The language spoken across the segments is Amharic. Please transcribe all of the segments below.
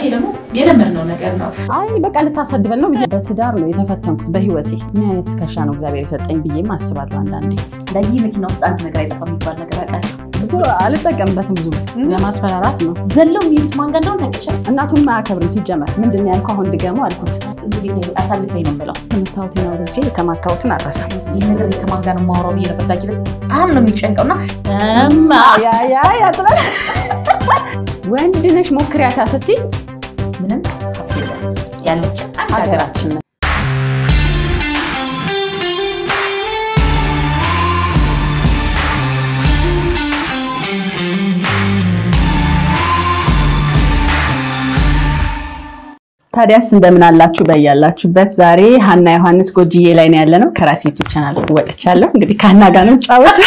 ደግሞ የለመድነው ነገር ነው። አይ በቃ ልታሰድበን ነው ብዬ በትዳር ነው የተፈተንኩት በህይወቴ። ምን አይነት ትከሻ ነው እግዚአብሔር የሰጠኝ ብዬም አስባለሁ አንዳንዴ። ለዚህ መኪና ውስጥ አንድ ነገር አይጠፋም የሚባል ነገር አውቃለሁ። እኮ አልጠቀምበትም ብዙ ለማስፈራራት ነው። ዘለው የሚሄዱት ማን ጋር እንደሆነ ታውቂያለሽ? እናቱን አያከብርም ሲጀመር። ምንድን ነው ያልከው? አሁን ድገመው አልኩት። እንግዲህ አሳልፈኝ ነው የምለው። ትምህርታዊትን አውርጄ የተማካሁትን አልረሳም። ይህ ነገር ከማን ጋር ነው የማወራው ብዬ ነበር። ዳጊ በጣም ነው የሚጨንቀው እና እማ ያ ያ ያ ትላለህ። ወንድ ነሽ ሞክሪያታ ስትይ ምንም ያለች አንድ ሀገር ሀገራችን ነን። ታዲያስ እንደምን አላችሁ በያላችሁበት። ዛሬ ሀና ዮሐንስ ጎጅዬ ላይ ነው ያለነው። ከራሴ ዩቲዩብ ቻናል ወጥቻለሁ። እንግዲህ ከሀና ጋር ነው ጫወት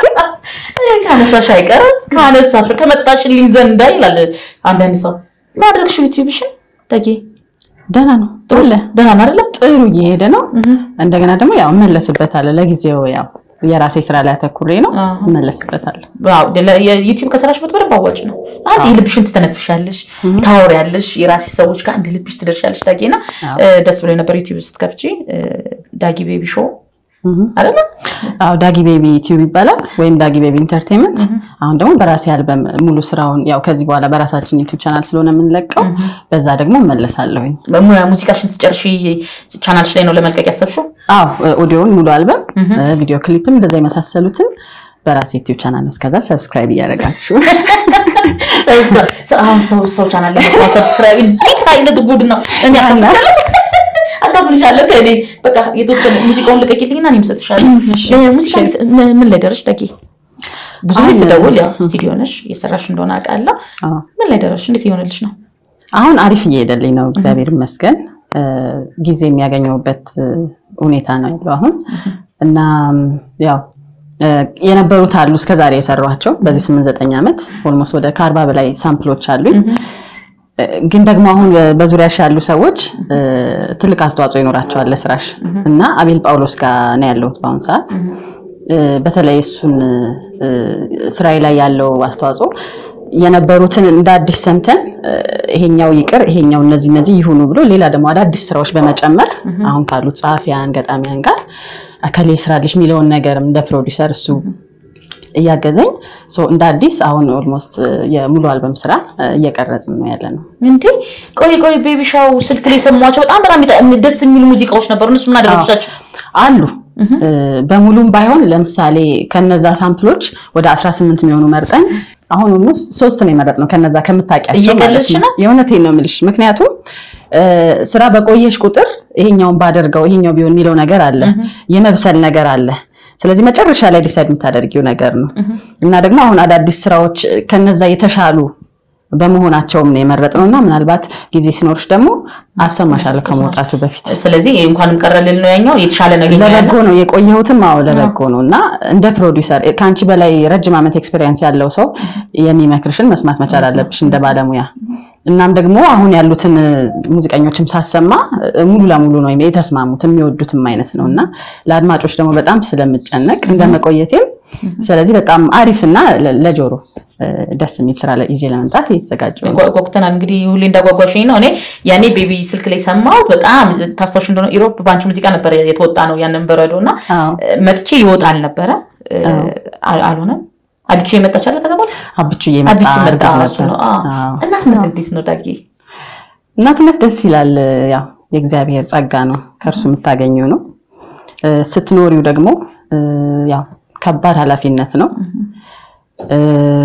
ካነሳሽ አይቀርም ካነሳሽ ከመጣሽልኝ ዘንዳ ይላል አንዳንድ ሰው ማድረግሽ ዩቲዩብሽን ዳጊ ደህና ነው ጥሩ አለ ደህና ነው አይደለም? ጥሩ እየሄደ ነው። እንደገና ደግሞ ያው እመለስበታለሁ። ለጊዜው ያው የራሴ ስራ ላይ አተኩሬ ነው አዎ። እመለስበታለሁ። ዋው የዩቲዩብ ከሰራሽበት በደንብ አዋጭ ነው። አንድ የልብሽን ትተነፍሻለሽ፣ ታወሪያለሽ፣ የራስሽ ሰዎች ጋር አንድ ልብሽ ትደርሻለሽ። ዳጊና አዎ። እ፣ ደስ ብሎ ነበር ዩቲዩብ ስትከፍቺ እ፣ ዳጊ ቤቢ ሾው እህ። አይደለ? አዎ ዳጊ ቤቢ ዩቲዩብ ይባላል ወይም ዳጊ ቤቢ ኢንተርቴንመንት። አሁን ደግሞ በራሴ አልበም ሙሉ ስራውን ያው ከዚህ በኋላ በራሳችን ዩቲዩብ ቻናል ስለሆነ የምንለቀው በዛ ደግሞ እመለሳለሁኝ። በሙ- ሙዚቃሽን ስጨርሺ ቻናልሽ ላይ ነው ለመልቀቅ ያሰብሽው? አዎ ኦዲዮን ሙሉ አልበም፣ እህ። ቪዲዮ ክሊፕም እንደዛ የመሳሰሉትን በራሴ ዩቲዩብ ቻናል ነው። እስከዛ ሰብስክራይብ እያደረጋችሁ ሰብስክራይብ- ሰ- አሁን ሰው ሰው ቻናል ላይ መጥቶ ሰብስክራይብ እንዴት አይነት ጉድ ነው! እኔ አካፍልሻለሁ አካፍልሻለሁ ከእኔ በቃ የተወሰነ ሙዚቃውን ልቀቂልኝና እኔም እሰጥሻለሁ። እሺ። ሙዚቃ ምን ምን ላይ ደረሽ ዳጊ? ብዙ ጊዜ አሁን- ስደውል ያው ስቱዲዮ ነሽ እየሰራሽ እንደሆነ አውቃለሁ። አዎ። ምን ላይ ደረሽ? እንዴት እየሆነልሽ ነው? አሁን አሪፍ እየሄደልኝ ነው፣ እግዚአብሔር ይመስገን። እ፣ ጊዜ የሚያገኘውበት እ፣ ሁኔታ ነው ያለው አሁን እና ም፣ ያው እ፣ የነበሩት አሉ እስከዛሬ የሰሯቸው በዚህ ስምንት ዘጠኝ ዓመት ኦልሞስት ወደ ከአርባ በላይ ሳምፕሎች አሉኝ። እ፣ ግን ደግሞ አሁን በዙሪያሽ ያሉ ሰዎች እ፣ ትልቅ አስተዋጽኦ ይኖራቸዋል ለስራሽ እና አቤል ጳውሎስ ጋር ነው ያለሁት በአሁኑ ሰዓት እ፣ በተለይ እሱን እ፣ ስራዬ ላይ ያለው አስተዋጽኦ የነበሩትን እንደ አዲስ ሰምተን እ፣ ይሄኛው ይቅር ይሄኛው እነዚህ እነዚህ ይሁኑ ብሎ ሌላ ደግሞ አዳዲስ ስራዎች በመጨመር አሁን ካሉት ጸሐፊያን ገጣሚያን ጋር አከሌ ስራልሽ የሚለውን ነገርም እንደ ፕሮዲሰር እሱ እያገዘኝ ሶ እንደ አዲስ አሁን ኦልሞስት የሙሉ አልበም ስራ እ፣ እየቀረጽን ነው ያለ ነው። እንዴ ቆይ ቆይ ቤቢ ሻው ስልክ ላይ የሰማኋቸው በጣም በጣም ይጣ- ደስ የሚሉ ሙዚቃዎች ነበሩ። እነሱ ምን አደረግሻቸው? አሉ እ፣ በሙሉም ባይሆን ለምሳሌ ከነዛ ሳምፕሎች ወደ 18 የሚሆኑ መርጠን አሁን ውስጥ ሶስት ነው የመረጥነው ከነዛ ከምታውቂያቸው እየቀለድሽ ማለት ነው? የእውነቴን ነው የምልሽ። ምክንያቱም እ፣ ስራ በቆየሽ ቁጥር ይሄኛውን ባደርገው ይሄኛው ቢሆን የሚለው ነገር አለ፣ የመብሰል ነገር አለ። ስለዚህ መጨረሻ ላይ ዲሳይድ የምታደርጊው ነገር ነው እና ደግሞ አሁን አዳዲስ ስራዎች ከነዛ የተሻሉ በመሆናቸውም ነው የመረጥነው እና ምናልባት ጊዜ ሲኖርሽ ደግሞ አሰማሻለሁ ከመውጣቱ በፊት ስለዚህ እንኳንም ቀረ ልል ነው ያኛው የተሻለ ነገር ለበጎ ነው የቆየሁትም። አዎ ለበጎ ነው እና እንደ ፕሮዲውሰር ከአንቺ በላይ ረጅም ዓመት ኤክስፔሪየንስ ያለው ሰው የሚመክርሽን መስማት መቻል አለብሽ እንደ ባለሙያ። እናም ደግሞ አሁን ያሉትን ሙዚቀኞችም ሳሰማ ሙሉ ለሙሉ ነው የተስማሙት የሚወዱትም አይነት ነው እና ለአድማጮች ደግሞ በጣም ስለምጨነቅ እንደ መቆየቴም ስለዚህ በጣም አሪፍና ለ- ለጆሮ እ፣ ደስ የሚል ስራ ላይ ይዤ ለመምጣት እየተዘጋጀሁ ነው። ጓጉተናል እንግዲህ ሁሌ እንዳጓጓሽኝ ነው። እኔ ያኔ ቤቢ ስልክ ላይ ሰማሁት በጣም ታስታውሽ እንደሆነ ኢሮፕ በአንቺ ሙዚቃ ነበር የተወጣ ነው ያንን በረዶ እና አዎ መጥቼ ይወጣል ነበረ እ፣ አዎ። አል- አልሆነም። አብቹ የመጣች አለ ከዛ በኋላ አብቹዬ መጣ አብቹ መጣ እርግዝ እሱ ነው። ነበር። አዎ። አዎ። እናትነት እንዴት ነው ዳጊ? እናትነት ደስ ይላል። ያው የእግዚአብሔር ጸጋ ነው፣ ከእርሱ የምታገኘው ነው። እ፣ ስትኖሪው ደግሞ እ፣ ያው ከባድ ኃላፊነት ነው። እ፣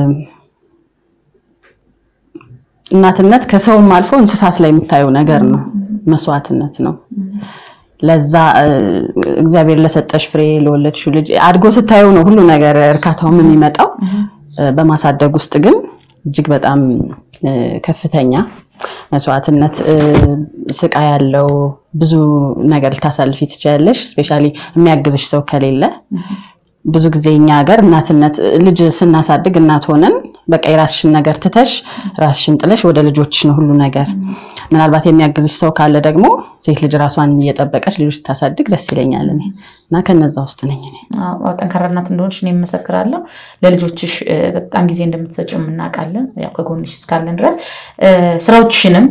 እናትነት ከሰውም አልፎ እንስሳት ላይ የምታየው ነገር ነው፣ መስዋዕትነት ነው። ለዛ እ፣ እግዚአብሔር ለሰጠሽ ፍሬ ለወለድሽው ልጅ አድጎ ስታየው ነው ሁሉ ነገር እርካታውም የሚመጣው። እ፣ በማሳደግ ውስጥ ግን እጅግ በጣም እ፣ ከፍተኛ መስዋዕትነት እ፣ ስቃይ ያለው ብዙ ነገር ልታሳልፊ ትችያለሽ። ስፔሻሊ የሚያግዝሽ ሰው ከሌለ ብዙ ጊዜ እኛ ሀገር እናትነት ልጅ ስናሳድግ እናት ሆነን በቃ የራስሽን ነገር ትተሽ ራስሽን ጥለሽ ወደ ልጆችሽ ነው ሁሉ ነገር። ምናልባት የሚያግዝሽ ሰው ካለ ደግሞ ሴት ልጅ ራሷን እየጠበቀች ልጆች ስታሳድግ ደስ ይለኛል እኔ እና ከነዛ ውስጥ ነኝ እኔ። አዎ፣ ጠንካራ እናት እንደሆንሽ እኔ እመሰክራለሁ። ለልጆችሽ እ፣ በጣም ጊዜ እንደምትሰጪው እናውቃለን። ያው ከጎንሽ እስካለን ድረስ እ፣ ስራዎችሽንም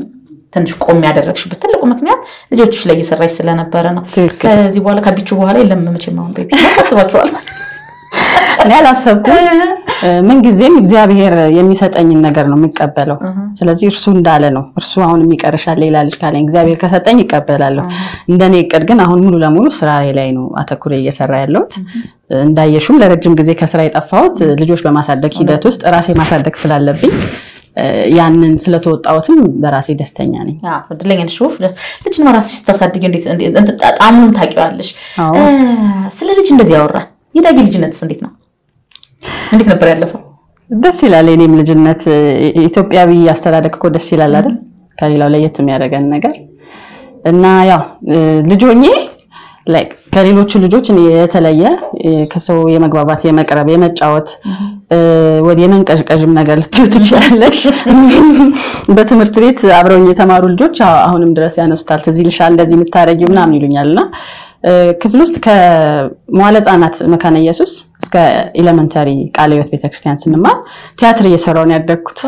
ትንሽ ቆም ያደረግሽበት ትልቁ ምክንያት ልጆችሽ ላይ እየሰራሽ ስለነበረ ነው። ትክክል። ከዚህ በኋላ ከቢቹ በኋላ የለም መቼም አሁን ቤቢ ያሳስባችኋል። እኔ አላሰብኩም። ምን ጊዜም እግዚአብሔር የሚሰጠኝን ነገር ነው የምቀበለው። ስለዚህ እርሱ እንዳለ ነው። እርሱ አሁን የሚቀርሻል ሌላ ልጅ ካለኝ እግዚአብሔር ከሰጠኝ ይቀበላለሁ። እንደኔ እቅድ ግን አሁን ሙሉ ለሙሉ ስራዬ ላይ ነው አተኩሬ እየሰራ ያለሁት። እንዳየሹም ለረጅም ጊዜ ከስራ የጠፋሁት ልጆች በማሳደግ ሂደት ውስጥ ራሴ ማሳደግ ስላለብኝ ያንን ስለተወጣሁትም በራሴ ደስተኛ ነኝ። አዎ እድለኛ ነሽ። ውፍ ልጅን ራስሽ ስታሳድጊ እንዴት እንዴት ጣዕሙን ታውቂዋለሽ። አዎ። ስለ ልጅ እንደዚህ ያወራል። የዳጊ ልጅነትስ እንዴት ነው? እንዴት ነበር ያለፈው? ደስ ይላል። የኔም ልጅነት ኢትዮጵያዊ አስተዳደግ እኮ ደስ ይላል አይደል? ከሌላው ለየት የሚያደርገን ነገር እና ያው ልጅ ሆኜ ላይክ ከሌሎቹ ልጆች እኔ የተለየ ከሰው የመግባባት የመቅረብ የመጫወት ወደ የመንቀዥቀዥም ነገር ልትዩ ትችላለሽ። በትምህርት ቤት አብረውኝ የተማሩ ልጆች አሁንም ድረስ ያነሱታል። ትዝ ይልሻል እንደዚህ የምታረጊው ምናምን ይሉኛል እና ክፍል ውስጥ ከመዋለ ሕጻናት መካነ ኢየሱስ እስከ ኤሌመንተሪ ቃለ ሕይወት ቤተክርስቲያን ስንማር ቲያትር እየሰራሁ ነው ያደግኩት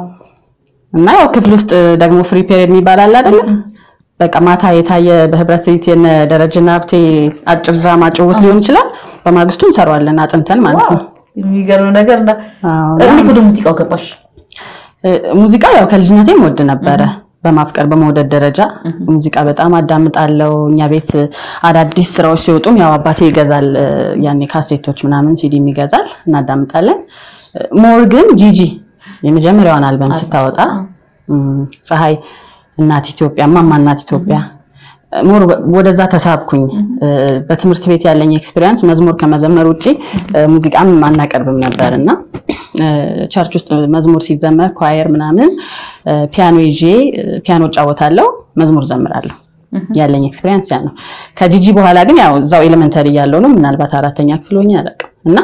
እና ያው ክፍል ውስጥ ደግሞ ፍሪ ፔሪየድ የሚባል አለ አይደለ? በቃ ማታ የታየ በህብረት ትርኢት የነ ደረጀና ሀብቴ አጭር ድራማ ጭውውት ሊሆን ይችላል። በማግስቱ እንሰራዋለን አጥንተን ማለት ነው። የሚገርም ነገር እና አዎ። እንዴት ወደ ሙዚቃው ገባሽ? ሙዚቃ ያው ከልጅነቴም ወድ ነበረ። በማፍቀር በመውደድ ደረጃ ሙዚቃ በጣም አዳምጣለሁ። እኛ ቤት አዳዲስ ስራዎች ሲወጡም ያው አባቴ ይገዛል፣ ያኔ ካሴቶች ምናምን ሲዲም ይገዛል፣ እናዳምጣለን። ሞር ግን ጂጂ የመጀመሪያዋን አልበም ስታወጣ ፀሐይ እናት ኢትዮጵያ እማማ እናት ኢትዮጵያ ሞር ወደዛ ተሳብኩኝ። በትምህርት ቤት ያለኝ ኤክስፒሪየንስ መዝሙር ከመዘመር ውጪ ሙዚቃም አናቀርብም ነበር እና ቸርች ውስጥ መዝሙር ሲዘመር ኳየር ምናምን ፒያኖ ይዤ ፒያኖ እጫወታለሁ፣ መዝሙር ዘምራለሁ። ያለኝ ኤክስፒሪየንስ ያ ነው። ከጂጂ በኋላ ግን ያው እዛው ኤሌመንተሪ ያለው ነው ምናልባት አራተኛ ክፍል ሆኜ አላውቅም እና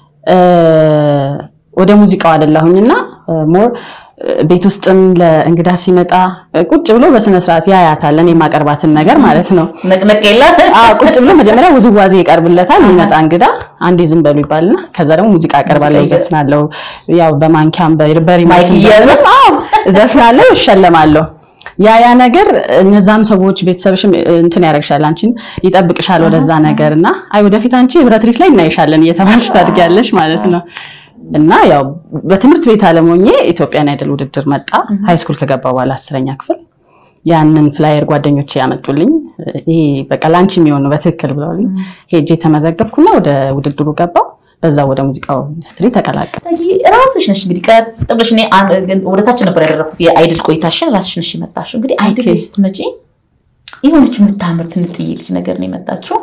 ወደ ሙዚቃው አይደለሁኝና ሞር ቤት ውስጥም ለእንግዳ ሲመጣ ቁጭ ብሎ በስነ ስርዓት ያያታል። እኔ የማቀርባትን ነገር ማለት ነው። ነቅነቅ የላት አዎ ቁጭ ብሎ መጀመሪያ ውዝዋዜ ይቀርብለታል። የሚመጣ እንግዳ አንዴ ዝም በሉ ይባልና ከዛ ደግሞ ሙዚቃ አቀርባለሁ፣ ሙዚቃ ዘፍናለሁ። ያው በማንኪያም በሪሞት ማይክ እያዘ ዘፍናለሁ፣ እሸለማለሁ። ያ ያ ነገር እነዛም ሰዎች ቤተሰብሽም እንትን ያደርግሻል፣ አንቺን ይጠብቅሻል ወደዛ ነገር እና አይ ወደፊት አንቺ ህብረት ሪት ላይ እናይሻለን እየተባልሽ ታድጊያለሽ ማለት ነው። እና ያው በትምህርት ቤት አለሞኜ ኢትዮጵያን አይደል ውድድር መጣ። ሃይ ስኩል ከገባ በኋላ አስረኛ ክፍል ያንን ፍላየር ጓደኞቼ ያመጡልኝ። ይሄ በቃ ላንቺ የሚሆን ነው በትክክል ብለውልኝ ሄጄ ተመዘገብኩና ወደ ውድድሩ ገባው። በዛ ወደ ሙዚቃው ኢንዱስትሪ ተቀላቀል። ራስሽ ነሽ እንግዲህ ቀጥ ብለሽ እኔ ወደታች ነበር ያደረኩት የአይድል ቆይታሽን ራስሽ ነሽ የመጣሽው። እንግዲህ አይድል ላይ ስትመጪ የሆነች የምታምር ትንጥዬ ልጅ ነገር ነው የመጣችው።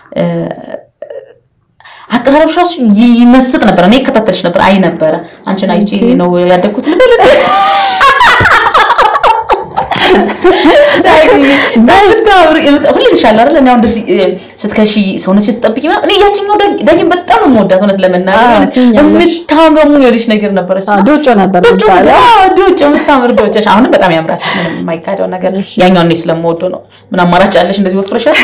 አቀራረብሽ ራሱ ይመስጥ ነበር። እኔ እከታተልሽ ነበር፣ አይ ነበረ አንቺን አይቼ ነው ያደግኩት ልበል ሁሌ ልሻለሁ አይደል? እኔ አሁን እንደዚህ ስትከሺ ሰውነትሽ ስትጠብቂ ምናምን እኔ ያችኛው ዳጊን በጣም ነው የምወዳት እውነት ለመናገር የምታምረሙ የሆነች ነገር ነበረች። ዶጮ ነበር ዶጮ ዶጮ የምታምር ዶጮ። አሁንም በጣም ያምራል። ምንም የማይካደው ነገር ያኛው እኔ ስለምወደው ነው። ምን አማራጭ አለሽ? እንደዚህ ወፍረሻል።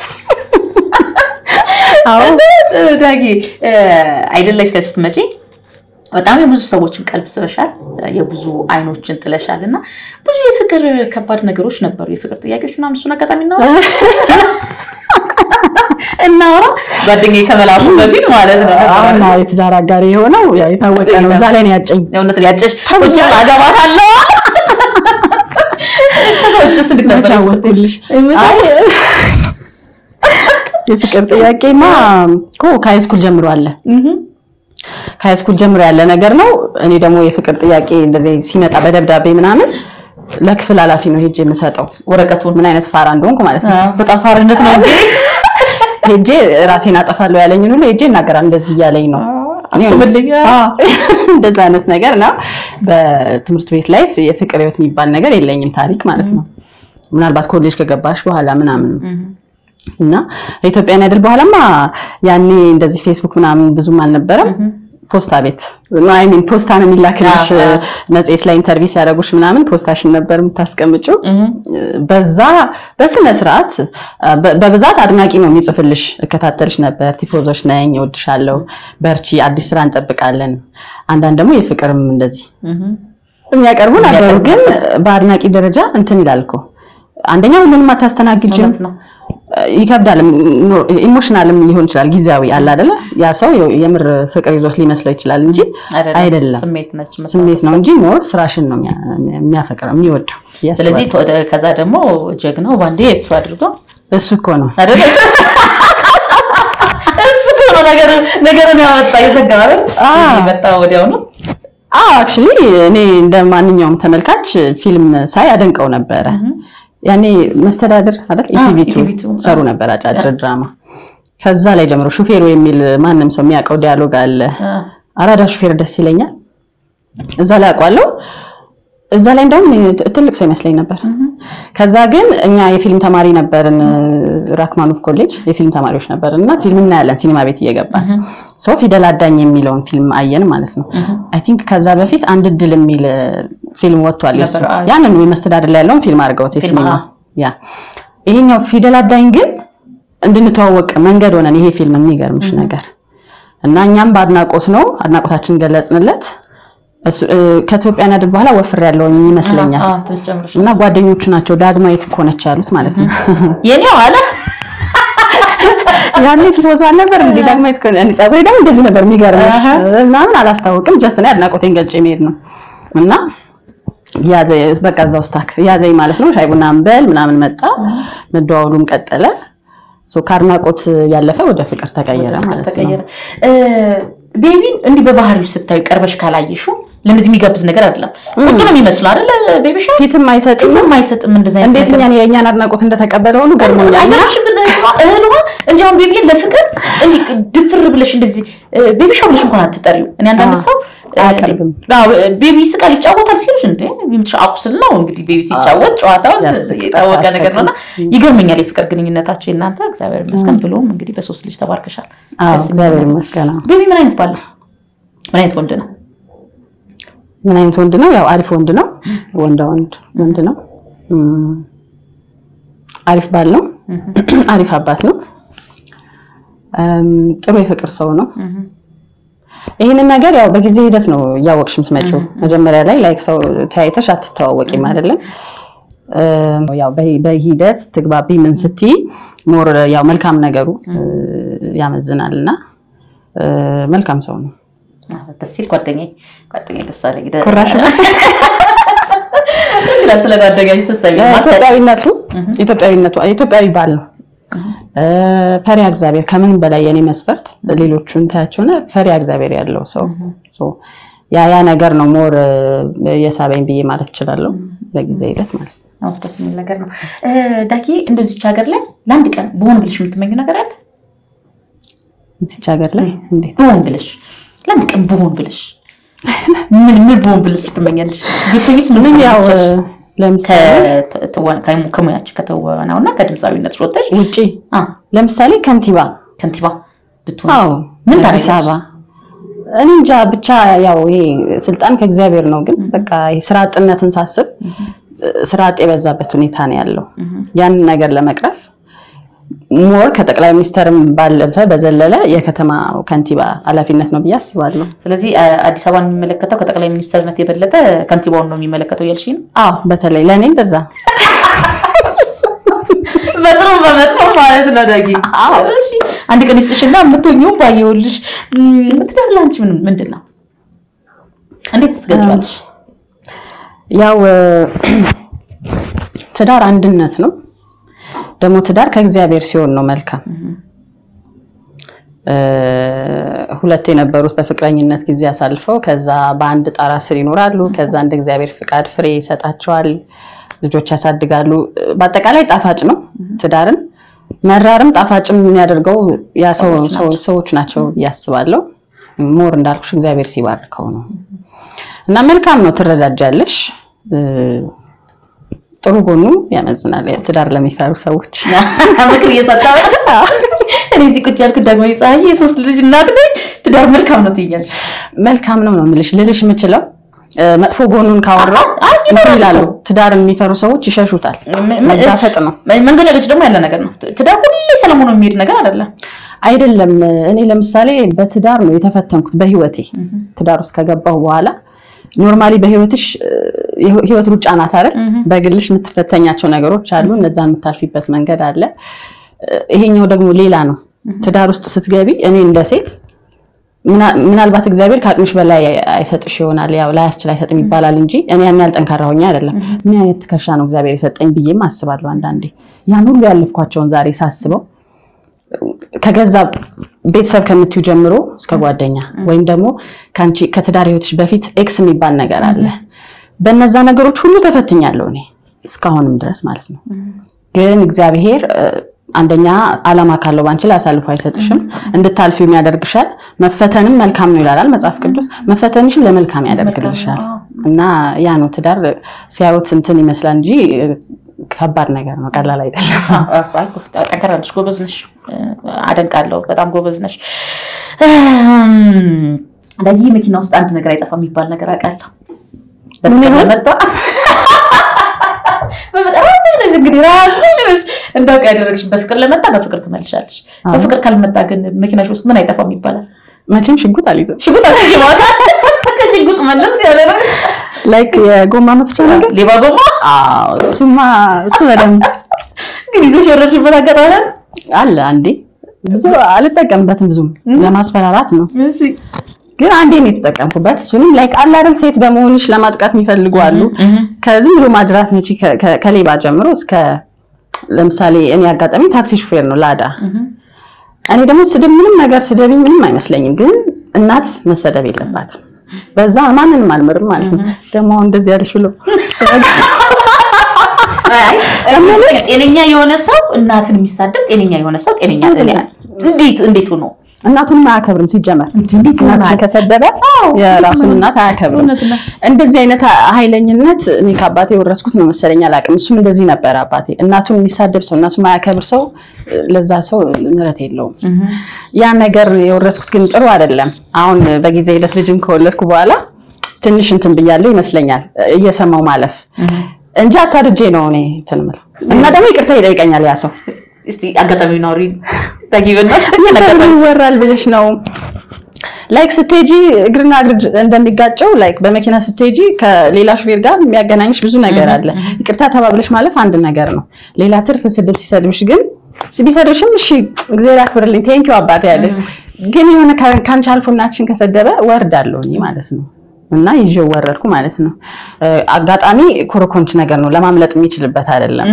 አዎ ዳጊ አይደለሽ ከስትመጪ በጣም የብዙ ሰዎችን ቀልብ ስበሻል፣ የብዙ አይኖችን ጥለሻል እና ብዙ የፍቅር ከባድ ነገሮች ነበሩ፣ የፍቅር ጥያቄዎች ምናምን። እሱን አጋጣሚ እናወራ እናወራ ጓደኛዬ ከመላኩ በፊት ማለት ነው። አሁን የትዳር አጋሪ የሆነው ያው የታወቀ ነው። እዛ ላይ ነው ያጨኝ። የእውነት ያጨሽ ቁጭ አገባታለሁ ከሰዎችስ እንዴት ነበር? ተጫወትኩልሽ። አይ የፍቅር ጥያቄማ እኮ ከሃይስኩል ጀምሮ አለ ከሃይስኩል ጀምሮ ያለ ነገር ነው። እኔ ደግሞ የፍቅር ጥያቄ እንደዚህ ሲመጣ በደብዳቤ ምናምን ለክፍል ኃላፊ ነው ሄጄ የምሰጠው ወረቀቱን ምን አይነት ፋራ እንደሆንኩ ማለት ነው። በጣም ፋርነት ነው እንጂ ሄጄ ራሴን አጠፋለሁ ያለኝን ሁሉ ሄጄ እናገራለሁ። እንደዚህ እያለኝ ነው አስቆምልኝ። እንደዛ አይነት ነገር ነው። በትምህርት ቤት ላይ የፍቅር ህይወት የሚባል ነገር የለኝም ታሪክ ማለት ነው። ምናልባት ኮሌጅ ከገባሽ በኋላ ምናምን እና ኢትዮጵያን አይደል በኋላማ ያኔ እንደዚህ ፌስቡክ ምናምን ብዙም አልነበረም። ፖስታ ቤት አይ ሚን ፖስታ ነው የሚላክልሽ። መጽሔት ላይ ኢንተርቪው ሲያደርጉሽ ምናምን ፖስታሽን ነበር የምታስቀምጪው። በዛ በስነ ስርዓት በብዛት አድናቂ ነው የሚጽፍልሽ። እከታተልሽ ነበር። ቲፎዞች ነኝ፣ እወድሻለሁ፣ በርቺ፣ አዲስ ስራ እንጠብቃለን። አንዳንድ ደግሞ የፍቅርም እንደዚህ የሚያቀርቡ ነበሩ። የሚያቀርቡ ግን ነበር። በአድናቂ ደረጃ እንትን ይላል እኮ አንደኛ ሁሉንም አታስተናግጅም፣ እውነት ነው። ይከብዳል። ኢሞሽናልም ሊሆን ይችላል። ጊዜያዊ አለ አይደለ? ያ ሰው የምር ፍቅር ይዞት ሊመስለው ይችላል እንጂ አይደለም። ስሜት ነች። ስሜት ነው እንጂ ሞር ስራሽን ነው የሚያ- የሚያፈቅረው የሚወደው። ያስባል። ስለዚህ ቶ- ከዛ ደግሞ ጀግናው ባንዴ እሱ አድርጎ እሱ እኮ ነው አይደለ? እሱ እኮ ነው ነገር ነገርን ያመጣ የዘጋ አይደል? አዎ። የመጣ ወዲያው ነው። አክቹሊ እኔ እንደ ማንኛውም ተመልካች ፊልም ሳይ አደንቀው ነበረ። ያኔ መስተዳድር አይደል አዎ፣ ኢቲቪቱ ኢቲቪቱ፣ ሰሩ አዎ። ነበር አጫጭር ድራማ። ከዛ ላይ ጀምሮ ሹፌሩ የሚል ማንም ሰው የሚያውቀው ዲያሎግ አለ። አራዳ ሹፌር ደስ ይለኛል። እዛ ላይ አውቀዋለሁ። እዛ ላይ እንደውም እኔ ት- ትልቅ ሰው ይመስለኝ ነበር። ከዛ ግን እኛ የፊልም ተማሪ ነበርን፣ ራክማኖፍ ኮሌጅ የፊልም ተማሪዎች ነበርን እና ፊልም እናያለን ሲኒማ ቤት እየገባን ሰው ፊደል አዳኝ የሚለውን ፊልም አየን ማለት ነው። አይ ቲንክ ከዛ በፊት አንድ እድል የሚል እ፣ ፊልም ወጥቷል። የሱ ነበር፣ አዎ። ያንን የመስተዳድር ላይ ያለውን ፊልም አድርገውት ፊልም፣ የሲኒማ አዎ። ያ ይሄኛው ፊደል አዳኝ ግን እንድንተዋወቅ መንገድ ሆነን ይሄ ፊልም የሚገርምሽ ነገር እና እኛም በአድናቆት ነው አድናቆታችን ገለጽንለት። እሱ እ፣ ከኢትዮጵያ ናድር በኋላ ወፍር ያለውን ይመስለኛል አዎ፣ ትንሽ ጨምረሽ እና ጓደኞቹ ናቸው ዳግማዊት እኮ ነች ያሉት ማለት ነው። የኔው አለ ያኔ ፎቶ አልነበር እንዴ ዳግማዊት እኮ እኔ ፀጉሬ ደግሞ እንደዚህ ነበር የሚገርምሽ አሃ። ምናምን አላስታውቅም። ጀስት እኔ አድናቆቴን ገልጬ መሄድ ነው እና ያዘ በቃ እዛ ውስጥ ታክ ያዘኝ ማለት ነው። ሻይ ቡና እንበል ምናምን መጣ፣ መደዋወሉም ቀጠለ። ሶ ከአድናቆት ያለፈ ወደ ፍቅር ተቀየረ ማለት ነው። ተቀየረ። ቤቢን እንዲህ በባህሪው ስታዩ ቀርበሽ ካላየሽው ለእነዚህ የሚጋብዝ ነገር አይደለም። ቁጡ ነው የሚመስለው አይደለ? ቤቢ ሻ ፊትም አይሰጥም። ፊትም አይሰጥም እንደዛ አይነት እንዴት ነገር። እኛን የእኛን አድናቆት እንደተቀበለ ሁሉ ገርሞኛል። እና አይገርምሽም? ግን እህል ውሃ እንጂ አሁን ቤቢን ለፍቅር እንዲህ ድፍር ብለሽ እንደዚህ ቤቢ ሻ ብለሽ እንኳን አትጠሪው። እኔ አንዳንድ አዎ። ሰው አያቀርብም። አዎ፣ ቤቢ ይስቃል ይጫወታል ሲሉሽ እንደ ምትሽ አቁስል ነው እንግዲህ ቤቢ ሲጫወት ጨዋታው ያስቅ፣ የታወቀ ነገር ነውና ያስቅ። ይገርመኛል የፍቅር ግንኙነታቸው የእናንተ እግዚአብሔር ይመስገን ብሎም እንግዲህ በሶስት ልጅ ተባርከሻል። አዎ ደስ የሚል እግዚአብሔር ነገር። ይመስገን። አዎ። ቤቢ ምን አይነት ባል ነው? ምን አይነት ወንድ ነው? ምን አይነት ወንድ ነው? ያው አሪፍ ወንድ ነው። ወንዳ ወንድ ወንድ ነው። እም፣ አሪፍ ባል ነው። አሪፍ አባት ነው። እም፣ ጥሩ የፍቅር ሰው ነው። ይህንን ነገር ያው በጊዜ ሂደት ነው እያወቅሽ የምትመጪው። መጀመሪያ ላይ ላይክ ሰው ተያይተሽ አትተዋወቂም አይደለም። እም፣ ያው በሂ- በሂደት ትግባቢ ምን ስትይ ሞር ያው መልካም ነገሩ እ፣ ያመዝናል እና እ፣ መልካም ሰው ነው። አዎ፣ ደስ ሲል ጓደኛዬ ጓደኛዬ ደስ አለኝ። ደ- ኩራሽ ነው። ደስ ይላል ስለ ጓደኛዬ ስትሰሚ ማለት ኢትዮጵያዊነቱ ኢትዮጵያዊነቱ ኢትዮጵያዊ ባል ነው። እ፣ ፈሪሃ እግዚአብሔር ከምን በላይ የኔ መስፈርት ሌሎቹን ታያቸውና ፈሪሃ እግዚአብሔር ያለው ሰው ሶ ያ ያ ነገር ነው ሞር የሳበኝ ብዬ ማለት እችላለሁ። በጊዜ ሂደት ማለት ነው። አዎ፣ ደስ የሚል ነገር ነው። እ፣ ዳጊ እንደዚች ሀገር ላይ ለአንድ ቀን በሆን ብለሽ የምትመኘው ነገር አለ? እዚች ሀገር ላይ እንዴት በሆን ብለሽ ለአንድ ቀን በሆን ብለሽ ምን ምን በሆን ብለሽ ትመኛለሽ? ብትይስ ምን ምን ያው ትመኛለሽ? ለምሳሌ ከትወና- ከሙ- ከሙያችን ከተወናው እና ከድምፃዊነት ወጥተሽ ውጪ አ ለምሳሌ ከንቲባ ከንቲባ ብትሆን አዎ ምን አዲስ ታደርጊያለሽ? አበባ እኔ እንጃ ብቻ ያው ይሄ ስልጣን ከእግዚአብሔር ነው። ግን በቃ ይሄ ስራ አጥነትን ሳስብ ስራ አጥ የበዛበት ሁኔታ ነው ያለው። ያንን ነገር ለመቅረፍ ሞር ከጠቅላይ ሚኒስተርም ባለፈ በዘለለ የከተማ ከንቲባ ኃላፊነት ነው ብዬ አስባለሁ። ስለዚህ አ- አዲስ አበባን የሚመለከተው ከጠቅላይ ሚኒስትርነት የበለጠ ከንቲባውን ነው የሚመለከተው እያልሽ ነው? አዎ በተለይ ለእኔ እንደዛ በጥሩ በመጥፎ ማለት ነው ዳጊ። እሺ አንድ ቀን ይስጥሽና የምትሆኚው ባየሁልሽ። እም፣ ትዳር ለአንቺ ምን ምንድን ነው? እንዴት ስትገልጫለሽ? ያው ትዳር አንድነት ነው። ደግሞ ትዳር ከእግዚአብሔር ሲሆን ነው መልካም። እ፣ ሁለት የነበሩት በፍቅረኝነት ጊዜ አሳልፈው ከዛ በአንድ ጣራ ስር ይኖራሉ። ከዛ እንደ እግዚአብሔር ፍቃድ ፍሬ ይሰጣቸዋል፣ ልጆች ያሳድጋሉ። በአጠቃላይ ጣፋጭ ነው። ትዳርን መራርም ጣፋጭም የሚያደርገው ያ ሰው ሰዎች ሰው- ሰዎች ናቸው ብዬ አስባለሁ። ሞር እንዳልኩሽ እግዚአብሔር ሲባርከው ነው እና መልካም ነው። ትረዳጃለሽ። እ፣ ጥሩ ጎኑ ያመዝናል። ትዳር ለሚፈሩ ሰዎች ምክር እየሰጣ እኔ እዚህ ቁጭ ያልኩት ደግሞ ፀሐይ የሶስት ልጅ እናት ነኝ። ትዳር መልካም ነው ትያለሽ። መልካም ነው ነው የምልሽ። ልልሽ የምችለው እ፣ መጥፎ ጎኑን ካወራው አይ፣ እንትን ይላሉ። ትዳርን የሚፈሩ ሰዎች ይሸሹታል። ም- መጋፈጥ ነው መንገዳገጭ ደግሞ ያለ ነገር ነው። ትዳር ሁሌ ሰላም ሆኖ የሚሄድ ነገር አይደለም። አይደለም። እኔ ለምሳሌ በትዳር ነው የተፈተንኩት በህይወቴ። ትዳር ውስጥ ከገባሁ በኋላ ኖርማሊ በህይወትሽ እ፣ ህይወት ሩጫ ናት አይደል? እህ። በግልሽ የምትፈተኛቸው ነገሮች አሉ። እነዛን የምታልፊበት መንገድ አለ። እ፣ ይሄኛው ደግሞ ሌላ ነው። ትዳር ውስጥ ስትገቢ እኔ እንደ ሴት ምና- ምናልባት እግዚአብሔር ከአቅምሽ በላይ አይሰጥሽ ይሆናል። ያው ላያስችል አይሰጥም ይባላል እንጂ እኔ ያን ያህል ጠንካራ ሆኜ አይደለም። ምን አይነት ትከሻ ነው እግዚአብሔር የሰጠኝ ብዬም አስባለሁ አንዳንዴ። ያን ሁሉ ያለፍኳቸውን ዛሬ ሳስበው ከገዛ ቤተሰብ ከምትዩ ጀምሮ እስከ ጓደኛ ወይም ደግሞ ከአንቺ ከትዳር ህይወትሽ በፊት ኤክስ የሚባል ነገር አለ። በእነዛ ነገሮች ሁሉ ተፈትኛለሁ እኔ እስካሁንም ድረስ ማለት ነው። ግን እግዚአብሔር እ፣ አንደኛ ዓላማ ካለው ባንቺ ላይ አሳልፎ አይሰጥሽም፣ እንድታልፊም ያደርግሻል። መፈተንም መልካም ነው ይላል መጽሐፍ ቅዱስ። መፈተንሽን ለመልካም ያደርግልሻል። እና ያ ነው ትዳር ሲያዩት እንትን ይመስላል እንጂ እ፣ ከባድ ነገር ነው፣ ቀላል አይደለም። ጠንከር ያለሽ ጎበዝ ነሽ፣ አደንቃለሁ። በጣም ጎበዝ ነሽ። በዚህ መኪና ውስጥ አንድ ነገር አይጠፋም የሚባል ነገር አውቃለሁ። ምን ይሆን? በመጣ በመጣ ራስሽ ነሽ እንግዲህ ራስሽ ነሽ እንዳውቅ ያደረግሽ። በፍቅር ለመጣ በፍቅር ትመልሻለሽ። አዎ። በፍቅር ካልመጣ ግን መኪናሽ ውስጥ ምን አይጠፋም ይባላል? መቼም ሽጉጥ አልይዝም። ሽጉጥ አትይዋል። ከሽጉጥ መለስ ያለ ነው። ላይክ የጎማ መፍቻ ነገር ሌባ ጎማ አዎ፣ እሱማ እሱ በደምብ ግን ይዘሽ የወረድሽበት አጋጣሚ አለ? አለ። አንዴ ብዙ አልጠቀምበትም፣ ብዙም ለማስፈራራት ነው። እሺ ግን አንዴ ነው የተጠቀምኩበት። እሱንም ላይክ አለ አይደል ሴት በመሆንሽ ለማጥቃት የሚፈልጉ አሉ። ከዝም ብሎ ማጅራት መቺ ከ- ከ- ከሌባ ጀምሮ እስከ ለምሳሌ እኔ አጋጣሚ ታክሲ ሹፌር ነው ላዳ። እኔ ደግሞ ስድብ ምንም ነገር ስደቢ ምንም አይመስለኝም፣ ግን እናት መሰደብ የለባትም። በዛ ማንንም አልምርም ማለት ነው። ደግሞ አሁን እንደዚህ ያለሽ ብሎ አይ ጤነኛ የሆነ ሰው እናትን የሚሳደብ ጤነኛ የሆነ ሰው ጤነኛ አይደለም። እንዴት እንዴት ሆኖ እናቱንም አያከብርም ሲጀመር። እንዴት እናትሽን ከሰደበ የራሱን እናት አያከብርም። እውነት ነው። እንደዚህ አይነት ኃይለኝነት እኔ ከአባቴ የወረስኩት ነው መሰለኝ፣ አላውቅም። እሱም እንደዚህ ነበር አባቴ። እናቱን የሚሳደብ ሰው እናቱን የማያከብር ሰው ለዛ ሰው ምሕረት የለውም። ያ ነገር የወረስኩት ግን ጥሩ አይደለም። አሁን በጊዜ ሂደት ልጅም ከወለድኩ በኋላ ትንሽ እንትን ብያለሁ ይመስለኛል እየሰማው ማለፍ እንጂ አሳድጄ ነው እኔ እንትን የምለው እና ደግሞ ይቅርታ ይጠይቀኛል ያ ሰው እስቲ አጋጣሚ ናውሪ ታጊበና ምን ይወራል ብለሽ ነው ላይክ ስትሄጂ እግርና እግር እንደሚጋጨው ላይክ በመኪና ስትሄጂ ከሌላ ሹፌር ጋር የሚያገናኝሽ ብዙ ነገር አለ። ይቅርታ ተባብለሽ ማለፍ አንድ ነገር ነው። ሌላ ትርፍ ስድብ ሲሰድብሽ ግን ቢሰድብሽም እሺ እግዚአብሔር ያክብርልኝ ቴንኪው አባቴ ያለሽ ግን የሆነ ከ- ከአንቺ አልፎ እናትሽን ከሰደበ ወርዳለሁ እኔ ማለት ነው። እና ይዤው ወረድኩ ማለት ነው። እ፣ አጋጣሚ ኮረኮንች ነገር ነው ለማምለጥ የሚችልበት አይደለም።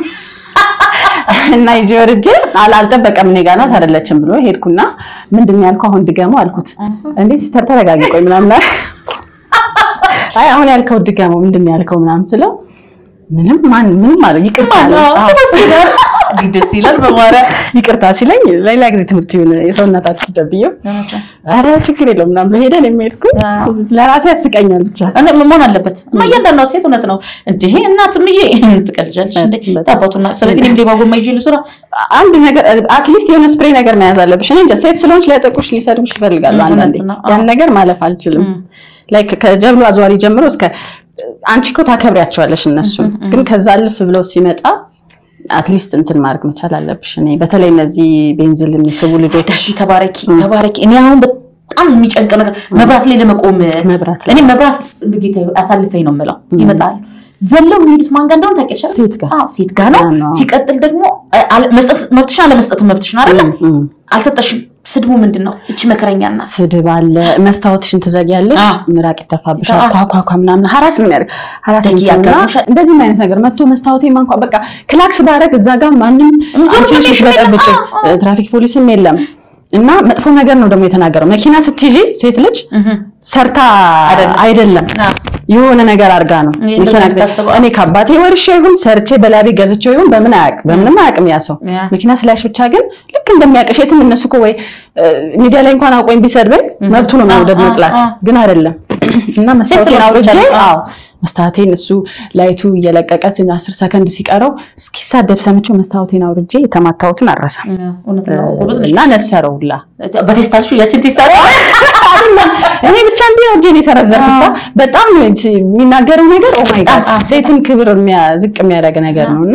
እና ይዤ ወርጄ አል- አልጠበቀም እኔ ጋር ናት አይደለችም ብሎ ሄድኩና ምንድን ነው ያልከው አሁን ድገመው አልኩት። እንዴ ሲስተር ተረጋጊ ቆይ ምናምን አለ። አይ አሁን ያልከው ድገመው ምንድን ነው ያልከው ምናምን ስለው ምንም ማን ምንም አለ ይቅርታ አለ። አዎ። ደስ ይላል በማርያም ይቅርታ ሲለኝ ሌላ ጊዜ ትምህርት ይሁን የሰውነታችሁ ደብየው አረ ችግር የለውም ምናምን ብሎ ሄደን የሚሄድኩ ለራሴ ያስቀኛል ብቻ እኔ መሆን አለበት እያንዳንዷ ሴት እውነት ነው እንዲህ እናትምዬ ትቀልጃለሽ እንዴ ታባቱና ስለዚህ እኔም ሌባ ጎማ ይዤ ልስራ አንድ ነገር አትሊስት የሆነ ስፕሬይ ነገር መያዝ አለብሽ። እኔ እንጃ ሴት ስለሆንሽ ሊያጠቁሽ ሊሰድቡሽ ይፈልጋሉ እውነት አንዳንዴ። ነው። ያን ነገር ማለፍ አልችልም። ላይክ ከጀብሉ አዝዋሪ ጀምሮ እስከ አንቺ እኮ ታከብሪያቸዋለሽ እነሱን፣ ግን ከዛ አልፍ ብለው ሲመጣ አትሊስት እንትን ማድረግ መቻል አለብሽ። እኔ በተለይ እነዚህ ቤንዝል የሚስቡ ልጆች እሺ ተባረኪ ተባረኪ እኔ አሁን በጣም የሚጨንቀው ነገር መብራት ላይ ለመቆም መብራት ላይ እኔ መብራት ጌታ አሳልፈኝ ነው የምለው ይመጣሉ ዘለው የሚሄዱት ማን ጋር እንደሆነ ታውቂያለሽ አይደል? ሴት ጋር አዎ ሴት ጋር ነው ያ ነው። ሲቀጥል ደግሞ አለ- መስጠት መብትሽን አለመስጠት መብትሽን አይደለ እም፣ እም። አልሰጠሽም ስድቡ ምንድን ነው እቺ መከረኛ እናት ስድብ አለ። መስታወትሽን ትዘጊያለሽ፣ አዎ። ምራቅ ይተፋብሻል፣ አዎ። ኳኳኳ ምናምን ሀራስ ነው የሚያደርግ ሀራስ ደቂ ነው እና ያጋጥምሻል። እንደዚህም አይነት ነገር መጥቶ መስታወቴ ማንኳ በቃ ክላክስ ባረግ እዛ ጋር ማንም ዞር አንቺ ነሽ ብለሽ በጠብጭ አዎ፣ አዎ። ትራፊክ ፖሊስም የለም እና መጥፎ ነገር ነው ደግሞ የተናገረው። መኪና ስትይዢ ሴት ልጅ ሰርታ አይደለም። አይደለም አዎ። የሆነ ነገር አድርጋ ነው ይሄ መኪና እንደዚህ ታስበው። እኔ ከአባቴ ወርሼ ይሁን ሰርቼ በላቤ ገዝቼው ይሁን በምን አያውቅ በምንም አያውቅም ያ ሰው ያ። መኪና ስላሽ ብቻ ግን ልክ እንደሚያውቅሽ የትም እነሱ እኮ ወይ እ፣ ሚዲያ ላይ እንኳን አውቆኝ ቢሰድበኝ መብቱ ነው መውደድ አዎ፣ መጥላት አዎ። ግን አይደለም እና መስታወቴን ስለሆነች አውርጄ ብቻ ነው። አዎ መስታወቴን እሱ ላይቱ እየለቀቀች አስር ሰከንድ ሲቀረው እስኪሳደብ ሰምቼው መስታወቴን አውርጄ የተማታሁትን አረሳም እውነት ነው ጎበዝ ነሽ እና ነሰረው ሁላ በቴስታልሹ ያችን ቴስታ አይደለም እኔ ብቻ እንዲህ ነው እጄን የሰረዘርኩት ሰው በጣም ነው እንጂ የሚናገረው ነገር ኦ ማይ ጋድ በጣም፣ አዎ። ሴትን ክብር የሚያ- ዝቅ የሚያደርግ ነገር ነው እና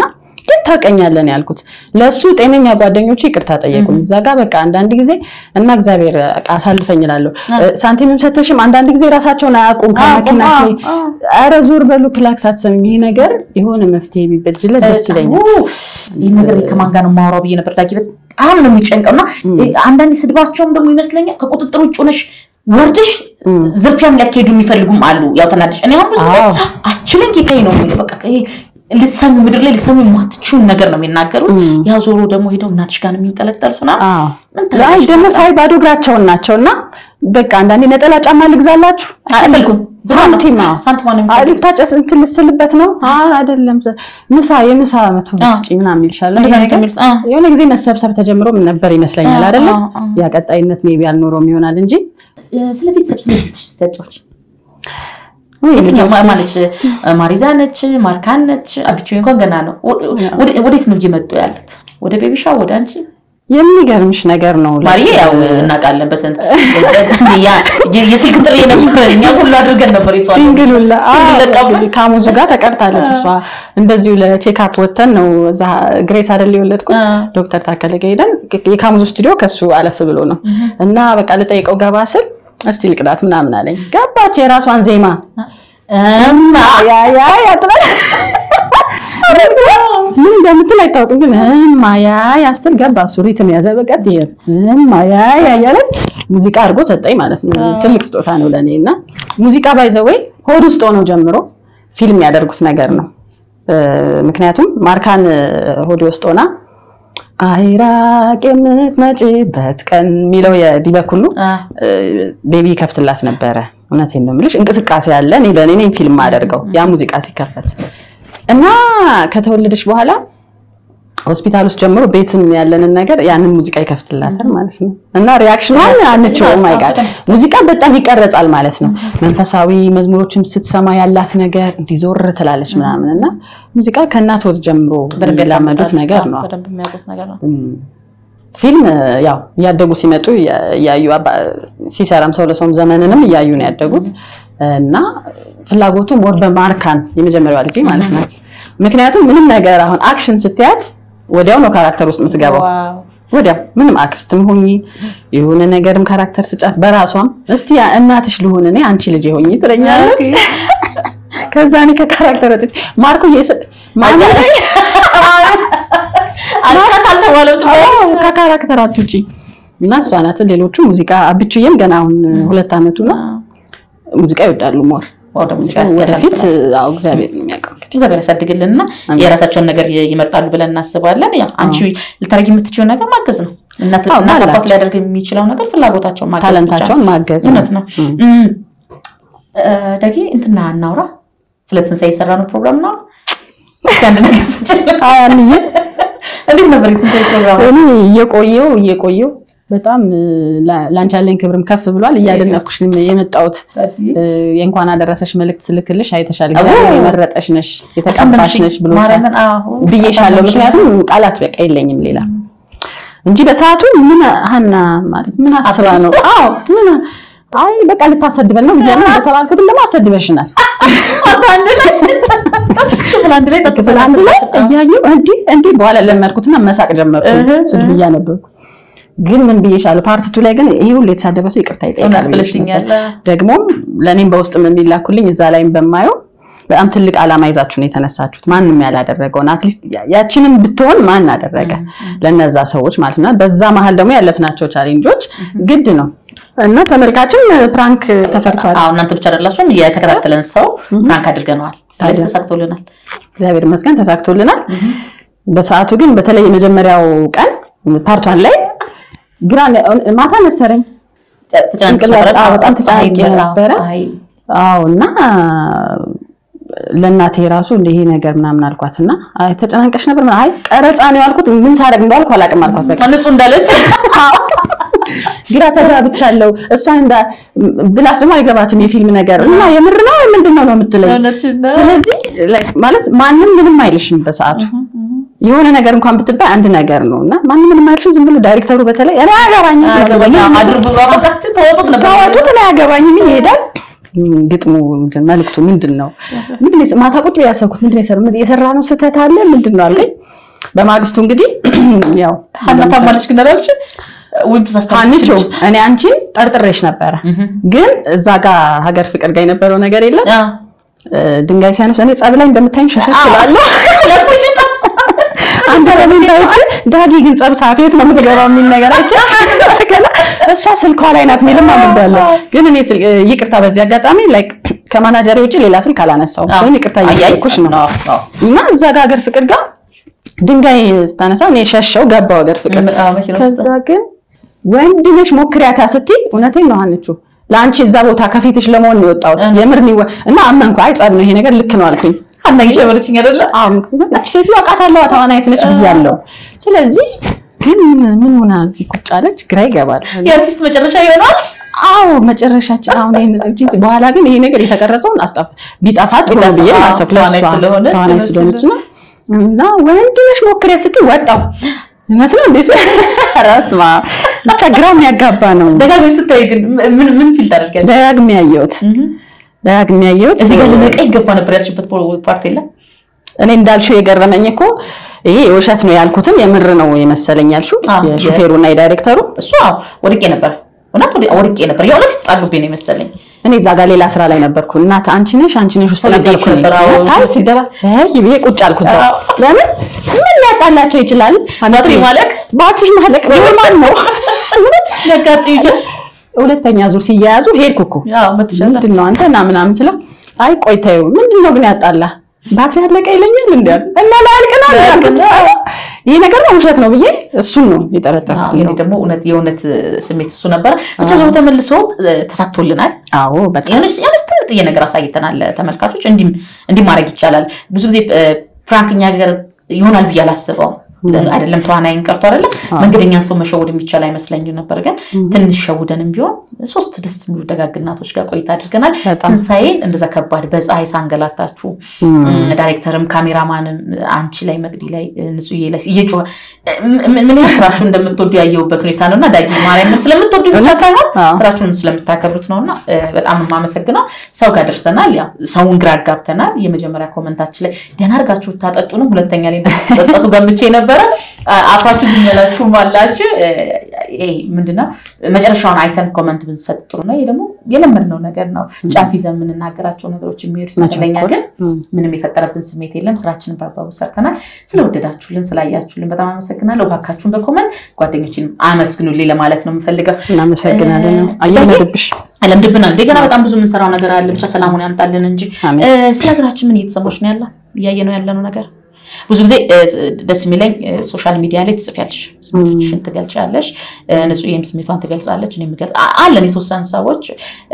ግን ታውቀኛለን ያልኩት ለእሱ ጤነኛ ጓደኞቹ ይቅርታ ጠየቁኝ። እዛ ጋ በቃ አንዳንድ ጊዜ እና እግዚአብሔር በቃ አሳልፈኝ እላለሁ። ሳንቲምም ሰተሽም አንዳንድ ጊዜ ራሳቸውን አያውቁም ከመኪና ላይ ኧረ ዞር በሉ ክላክስ አትሰሚም። ይሄ ነገር የሆነ መፍትሄ ቢበጅለት ደስ ይለኛል። ይህ ነገር ከማን ጋር ነው የማወራው ብዬ ነበር ዳጊ። በጣም ነው የሚጨንቀው እና አንዳንዳንድ ስድባቸውም ደግሞ ይመስለኛል ከቁጥጥር ውጭ ሆነሽ ወርድሽ ዝርፊያም ሊያካሄዱ የሚፈልጉም አሉ። ያው ተናድሽ እኔ አሁን ብዙ ጊዜ አስችለኝ ጌታዬ ነው የሚለው በቃ ይሄ ልሰሙ ምድር ላይ ልሰሙ የማትችውን ነገር ነው የሚናገሩት። ያው ዞሮ ደግሞ ሄደው እናትሽ ጋር ነው የሚንጠለጠሉት ምናምን አይ ደግሞ ሳይ ባዶ እግራቸውን ናቸው እና በቃ አንዳንዴ ነጠላ ጫማ ልግዛላችሁ አይፈልጉም። ሳንቲም ሳንቲም ነው አይ ልታጨስ እንትን ልትስልበት ነው አይደለም ምሳ የምሳ መቶ ስጪ ምናምን ይልሻል። እንደዛ ነው የሚሉት። አ የሆነ ጊዜ መሰብሰብ ተጀምሮ ምን ነበር ይመስለኛል አይደለ? ያ ቀጣይነት ሜቢ አልኖረውም ይሆናል እንጂ ስለ ቤተሰብ ስለ ልጆች ስተጫዎች የትኛው ማለች ማሪዛ ነች፣ ማርካን ነች፣ አብቹ እንኳን ገና ነው። ወዴት ነው እየመጡ ያሉት? ወደ ቤቢሻ ወደ አንቺ የሚገርምሽ ነገር ነው። ማርዬ ያው እናውቃለን በስንት የስልክ ጥሪ ነበር እኛ ሁሉ አድርገን ነበር ይሷል ሲንግሉላ ከሙዙ ጋር ተቀርታለች። እሷ እንደዚሁ ለቼክአፕ ወተን ነው እዛ ግሬስ አይደል የወለድኩት ዶክተር ታከለ ጋር ሄደን የካሙዙ ስቱዲዮ ከሱ አለፍ ብሎ ነው እና በቃ ልጠይቀው ገባ ስል እስቲ ልቅዳት ምናምን አለኝ። ገባች የራሷን ዜማ ያ ያ ያ ምን እንደምትል አይታወቅም፣ ግን ማያ ያስትል ገባ። እሱ ሪትም ያዘ። በቀጥ ማያ ያ እያለች ሙዚቃ አድርጎ ሰጠኝ ማለት ነው። ትልቅ ስጦታ ነው ለእኔ እና ሙዚቃ ባይዘወይ ሆድ ውስጥ ሆነው ጀምሮ ፊልም ያደርጉት ነገር ነው። ምክንያቱም ማርካን ሆድ ውስጥ ሆና አይራቅ የምትመጪበት ቀን የሚለው የዲበኩሉ ቤቢ ከፍትላት ነበረ። እውነቴን ነው የምልሽ እንቅስቃሴ አለ። እኔ በእኔ ነኝ ፊልም አደርገው ያ ሙዚቃ ሲከፈት እና ከተወለደች በኋላ ሆስፒታል ውስጥ ጀምሮ ቤትም ያለንን ነገር ያንን ሙዚቃ ይከፍትላታል ማለት ነው። እና ሪያክሽኗን አንችው ማይ ጋድ ሙዚቃ በጣም ይቀረጻል ማለት ነው። መንፈሳዊ መዝሙሮችን ስትሰማ ያላት ነገር እንዲዞር ትላለች ምናምን እና ሙዚቃ ከእናት ወጥ ጀምሮ የሚላመዱት ነገር ነው። ፊልም ያው እያደጉ ሲመጡ እያዩ ሲሰራም ሰው ለሰውም ዘመንንም እያዩ ነው ያደጉት እና ፍላጎቱ ሞር በማርካን የመጀመሪያዋ ልጅ ማለት ነው። ምክንያቱም ምንም ነገር አሁን አክሽን ስትያት ወዲያው ነው ካራክተር ውስጥ የምትገባው። ወዲያው ምንም አክስትም ሆኚ የሆነ ነገርም ካራክተር ስጫት በራሷም እስቲ እናትሽ ልሁን እኔ አንቺ ልጅ ሆኚ ትለኛለች። ከዛ እኔ ከካራክተር ወጥቼ ማርኮ ማለት ከካራክተር አትውጪ እና እሷ ናት። ሌሎቹ ሙዚቃ አብቹዬም ገና አሁን ሁለት አመቱ ነው። ሙዚቃ ይወዳሉ ሞር ወደ ሙዚቃ ወደፊት አዎ እግዚአብሔር ነው የሚያውቀው። እግዚአብሔር ያሳድግልንና የራሳቸውን ነገር ይመርጣሉ ብለን እናስባለን። ያው አንቺ ልታደርጊ የምትችለው ነገር ማገዝ ነው። እናት አባት ሊያደርግ የሚችለው ነገር ፍላጎታቸውን ማገዝ ታለንታቸውን ማገዝ እውነት ነው። ዳጊ እንትና እናውራ ስለ ትንሣኤ የሰራ ነው ፕሮግራም ነው። እስኪ አንድ ነገር ስጭል አንዬ እንዴት ነበር የትንሣኤ ፕሮግራም? እኔ እየቆየው እየቆየው በጣም ላንቺ ያለኝ ክብርም ከፍ ብሏል። እያደነኩሽ የመጣሁት የእንኳን አደረሰሽ መልእክት ስልክልሽ አይተሻል። እግዚአብሔር የመረጠሽ ነሽ የተቀባሽ ነሽ ብሎ ብዬሻለሁ። ምክንያቱም ቃላት በቃ የለኝም ሌላ እንጂ በሰዓቱ ምን ሀና ማለት ምን አስባ ነው? አዎ ምን አይ በቃ ልታሰድበን ነው ብያለሁ። እንደተባልኩትም ደግሞ አሰድበሽናል። ክፍል አንድ ላይ እያየሁ እንዲህ እንዲህ በኋላ ለመድኩትና መሳቅ ጀመርኩ ስድብ እያነበብኩ ግን ምን ብዬሻለሁ? ፓርቲቱ ላይ ግን ይሄ ሁሉ የተሳደበ ሰው ይቅርታ ይጠይቃል ብለሽኛል። ደግሞም ለእኔም በውስጥም የሚላኩልኝ እዛ ላይም በማየው በጣም ትልቅ ዓላማ ይዛችሁ ነው የተነሳችሁት። ማንም ያላደረገውን አትሊስት ያችንን ብትሆን ማን አደረገ ለነዛ ሰዎች ማለት ነው። በዛ መሀል ደግሞ ያለፍናቸው ቻሌንጆች ግድ ነው እና ተመልካችም ፕራንክ ተሰርቷል። አዎ እናንተ ብቻ አይደላችሁም፣ የተከታተለን ሰው ፕራንክ አድርገነዋል። ስለዚህ ተሳክቶልናል። እግዚአብሔር ይመስገን ተሳክቶልናል። በሰዓቱ ግን በተለይ የመጀመሪያው ቀን ፓርቷን ላይ ግራ ማታ መሰረኝ በጣም ተጨናንቄ ነበረ። አዎ እና ለእናቴ ራሱ እንደ ይሄ ነገር ምናምን አልኳት እና አይ ተጨናንቀሽ ነበር አይ ቀረጻ ነው ያልኩት ምን ሳደርግ እንዳልኩ አላውቅም አልኳት በቃ ንጹህ እንዳለች ግራ ተጋብቻለሁ እሷን እንዳ ብላስ ደግሞ አይገባትም የፊልም ነገር እና የምር ነው ምንድን ነው ነው የምትለኝ ስለዚህ ማለት ማንም ምንም አይልሽም በሰዓቱ የሆነ ነገር እንኳን ብትባይ አንድ ነገር ነው እና ማንም ምንም አይልሽም ዝም ብሎ ዳይሬክተሩ በተለይ እኔ አያገባኝም ተወጡት እኔ አያገባኝም ይሄዳል ግጥሙ መልዕክቱ ምንድን ነው? ምንድን ነው ማታ ቁጭ ያሰብኩት ምንድን ነው የሰራ ነው ስህተት አለ ምንድን ነው አልከኝ። በማግስቱ እንግዲህ ያው ሀና ታማለች ግን አላልሽ ወይም ተሳስታለች አንቺ እኔ አንቺን ጠርጥሬሽ ነበረ፣ ግን እዛ ጋር ሀገር ፍቅር ጋር የነበረው ነገር የለም ድንጋይ ሲያነሱ እኔ ጸብ ላይ እንደምታይኝ ሸሸት እላለሁ። አንተ ለምንታውቂ ዳጊ ግን ጸብ ሰዓት የት ነው የምትገባው የሚል ነገር አይቼ እሷ ስልኳ ላይ ናት የሚልም አምዳለሁ። ግን እኔ ይቅርታ በዚህ አጋጣሚ ላይክ ከማናጀሬ ውጭ ሌላ ስልክ አላነሳውም። ስለዚህ ይቅርታ እያልኩሽ ነው እና እዛ ጋር ሀገር ፍቅር ጋር ድንጋይ ስታነሳ እኔ ሸሸው ገባው ሀገር ፍቅር። ከዛ ግን ወንድ ነሽ ሞክሪያታ ስትይ እውነቴን ነው ሀንቹ ለአንቺ እዛ ቦታ ከፊትሽ ለመሆን ነው የወጣሁት። የምር ነው እና አመንኩ። አይ ጸብ ነው ይሄ ነገር ልክ ነው አልኩኝ። አናኝ ጨመረችኝ አይደለ? አዎ እቺ ሴትዮ አውቃታለሁ ተዋናይት ነች ብያለሁ። ስለዚህ ግን ምን ሆና እዚህ ቁጭ አለች? ግራ ይገባል። የአርቲስት መጨረሻ ይሆናል። አዎ መጨረሻችን አሁን ይሄን እንጂ በኋላ ግን ይሄ ነገር የተቀረጸውን አስጣፍ ቢጠፋ ጥሩ ነው ብዬ ማሰብ ተዋናይ ስለሆነ ተዋናይ ስለሆነች ነው እና ወንድ ነሽ ሞክሪያ ስትይ ወጣው እውነት ነው እንዴት ራስማ ብቻ ግራ የሚያጋባ ነው። ደጋግመሽ ስታይ ግን ምን ምን ፊል ታደርጊያለሽ? ደጋግሜ ያየሁት ደጋግሜ ያየሁት እዚህ ጋር ልነቃ ይገባ ነበር ያልሽበት ፓርት የለም። እኔ እንዳልሽው የገረመኝ እኮ ይሄ የውሸት ነው ያልኩትን የምር ነው የመሰለኝ ያልሽው የሹፌሩና የዳይሬክተሩ እሱ አዎ ወድቄ ነበር እውነት ወድቄ ነበር። የእውነት ይጣሉብኝ ነው የመሰለኝ። እኔ እዛ ጋር ሌላ ስራ ላይ ነበርኩ። እናት አንቺ ነሽ አንቺ ነሽ ውስጥ ነበርኩ ነበር። አዎ ሳይ ሲደባ አይ ብዬ ቁጭ አልኩ። ለምን ምን ሊያጣላቸው ይችላል? ባትሪ ማለቅ ባትሪ ማለቅ ኖርማል ነው። ሊያጋጥም ይችላል። ሁለተኛ ዙር ሲያያዙ ሄድኩ እኮ አዎ መትሻለ ምንድን ነው አንተ እና ምናምን ስለው አይ ቆይ ተይው ምንድን ነው ግን ያጣላ ባትሪ አለቀ ይለኛል እንዴ እና ላያልቅ ነው ያልኩት። ይሄ ነገር ነው ውሸት ነው ብዬ እሱን ነው የጠረጠርኩት። እኔ ደግሞ እውነት የእውነት ስሜት እሱ ነበረ። ብቻ ዞሮ ተመልሶ ተሳክቶልናል። አዎ በጣም የሆነች የሆነች ትንጥዬ ነገር አሳይተናል ተመልካቾች። እንዲህ እንዲህ ማድረግ ይቻላል። ብዙ ጊዜ ፕራንክ እኛ ሀገር ይሆናል ብዬ አላስበውም። አይደለም ተዋናይን ቀርቶ አይደለም መንገደኛን ሰው መሸወድ የሚቻል አይመስለኝም ነበር። ግን ትንሽ ሸውደንም ቢሆን ሶስት ደስ የሚሉ ደጋግ እናቶች ጋር ቆይታ አድርገናል። ትንሳኤን እንደዛ ከባድ በፀሐይ ሳንገላታችሁ ዳይሬክተርም ካሜራማንም አንቺ ላይ መቅዲ ላይ ንጹዬ ላይ እየጮኸ ምን ያህል ስራችሁን እንደምትወዱ ያየሁበት ሁኔታ ነው እና ዳጊ ማርያምን ስለምትወዱ ብቻ ሳይሆን ስራችሁንም ስለምታከብሩት ነው እና በጣም የማመሰግነው። ሰው ጋር ደርሰናል። ያው ሰውን ግራ አጋብተናል። የመጀመሪያ ኮመንታችን ላይ ደህና አድርጋችሁ ብታጠጡ ነው። ሁለተኛ ላይ እንደተጸጸቱ ገምቼ ነበር ነበረ አፋችሁ ዝም ያላችሁም አላችሁ። ይሄ ምንድነው መጨረሻውን አይተን ኮመንት ብንሰጥ ጥሩ ነው። ይሄ ደግሞ የለመድነው ነገር ነው። ጫፍ ይዘን የምንናገራቸው ነገሮች የሚሄዱ ስለኛ ግን ምንም የፈጠረብን ስሜት የለም። ስራችንን በአግባቡ ሰርተናል። ስለወደዳችሁልን፣ ስላያችሁልን በጣም አመሰግናለሁ። እባካችሁን በኮመንት ጓደኞችን አመስግኑልኝ ለማለት ነው የምፈልገው። እናመሰግናለን። አየለድብሽ ለምድብናል ገና በጣም ብዙ የምንሰራው ነገር አለ። ብቻ ሰላሙን ያምጣልን እንጂ ስለ ሀገራችን ምን እየተሰማች ነው ያለ እያየ ነው ያለነው ነገር ብዙ ጊዜ ደስ የሚለኝ ሶሻል ሚዲያ ላይ ትጽፊያለሽ፣ ስሜቶችሽን ትገልጫለሽ። ንጹህም ስሜቷን ትገልጻለች። እኔ የምገልጽ አለን የተወሰኑ ሰዎች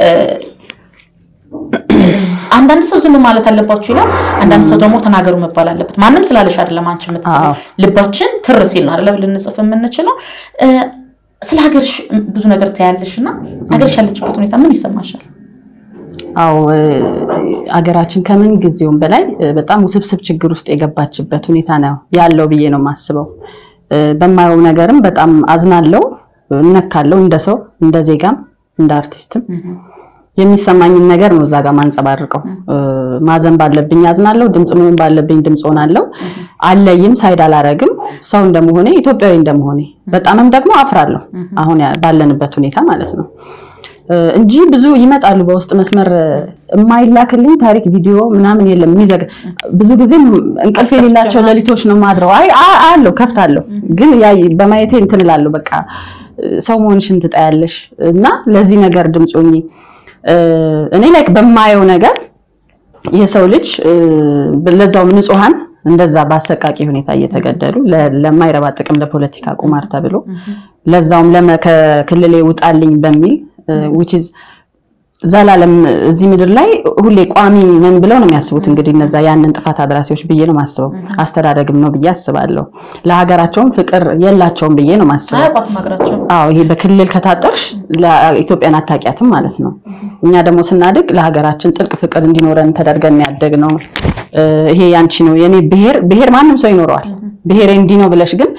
አንዳንድ ሰው ዝም ማለት አለባችሁ ይላል። አንዳንድ ሰው ደግሞ ተናገሩ መባል አለበት። ማንም ስላለሽ አይደለም አንቺ የምትጽፊው ልባችን ትር ሲል ነው አይደለም ልንጽፍ የምንችለው። ስለ ሀገርሽ ብዙ ነገር ታያለሽ እና ሀገርሽ ያለችበት ሁኔታ ምን ይሰማሻል? አዎ አገራችን ከምን ጊዜውም በላይ በጣም ውስብስብ ችግር ውስጥ የገባችበት ሁኔታ ነው ያለው ብዬ ነው የማስበው። በማየው ነገርም በጣም አዝናለው፣ እነካለው፣ እንደ ሰው እንደ ዜጋም እንደ አርቲስትም የሚሰማኝን ነገር ነው እዛ ጋር ማንጸባርቀው። ማዘን ባለብኝ አዝናለሁ፣ ድምፅ መሆን ባለብኝ ድምፅ ሆናለሁ። አለይም ሳይድ አላረግም። ሰው እንደመሆኔ ኢትዮጵያዊ እንደመሆኔ በጣምም ደግሞ አፍራለሁ፣ አሁን ባለንበት ሁኔታ ማለት ነው እንጂ ብዙ ይመጣሉ በውስጥ መስመር የማይላክልኝ ታሪክ ቪዲዮ ምናምን የለም። የሚዘግ ብዙ ጊዜ እንቅልፍ የሌላቸው ሌሊቶች ነው ማድረው። አይ አለው ከፍታለሁ፣ ግን ያ በማየቴ እንትን እላለሁ። በቃ ሰው መሆንሽን ትጠያለሽ እና ለዚህ ነገር ድምፅ ሁኚ። እኔ ላይክ በማየው ነገር የሰው ልጅ ለዛውም ንጹሐን እንደዛ በአሰቃቂ ሁኔታ እየተገደሉ ለማይረባ ጥቅም ለፖለቲካ ቁማር ተብሎ ለዛውም ከክልሌ ውጣልኝ በሚል which is ዘላለም እዚህ ምድር ላይ ሁሌ ቋሚ ነን ብለው ነው የሚያስቡት። እንግዲህ እነዛ ያንን ጥፋት አድራሲዎች ብዬ ነው ማስበው። አስተዳደግም ነው ብዬ አስባለሁ። ለሀገራቸውም ፍቅር የላቸውም ብዬ ነው ማስበው። አዎ ይሄ በክልል ከታጠርሽ ለኢትዮጵያን አታውቂያትም ማለት ነው። እኛ ደግሞ ስናድግ ለሀገራችን ጥልቅ ፍቅር እንዲኖረን ተደርገን ያደግ ነው። ይሄ ያንቺ ነው የኔ ብሔር ብሔር ማንም ሰው ይኖረዋል። ብሔሬ እንዲህ ነው ብለሽ ግን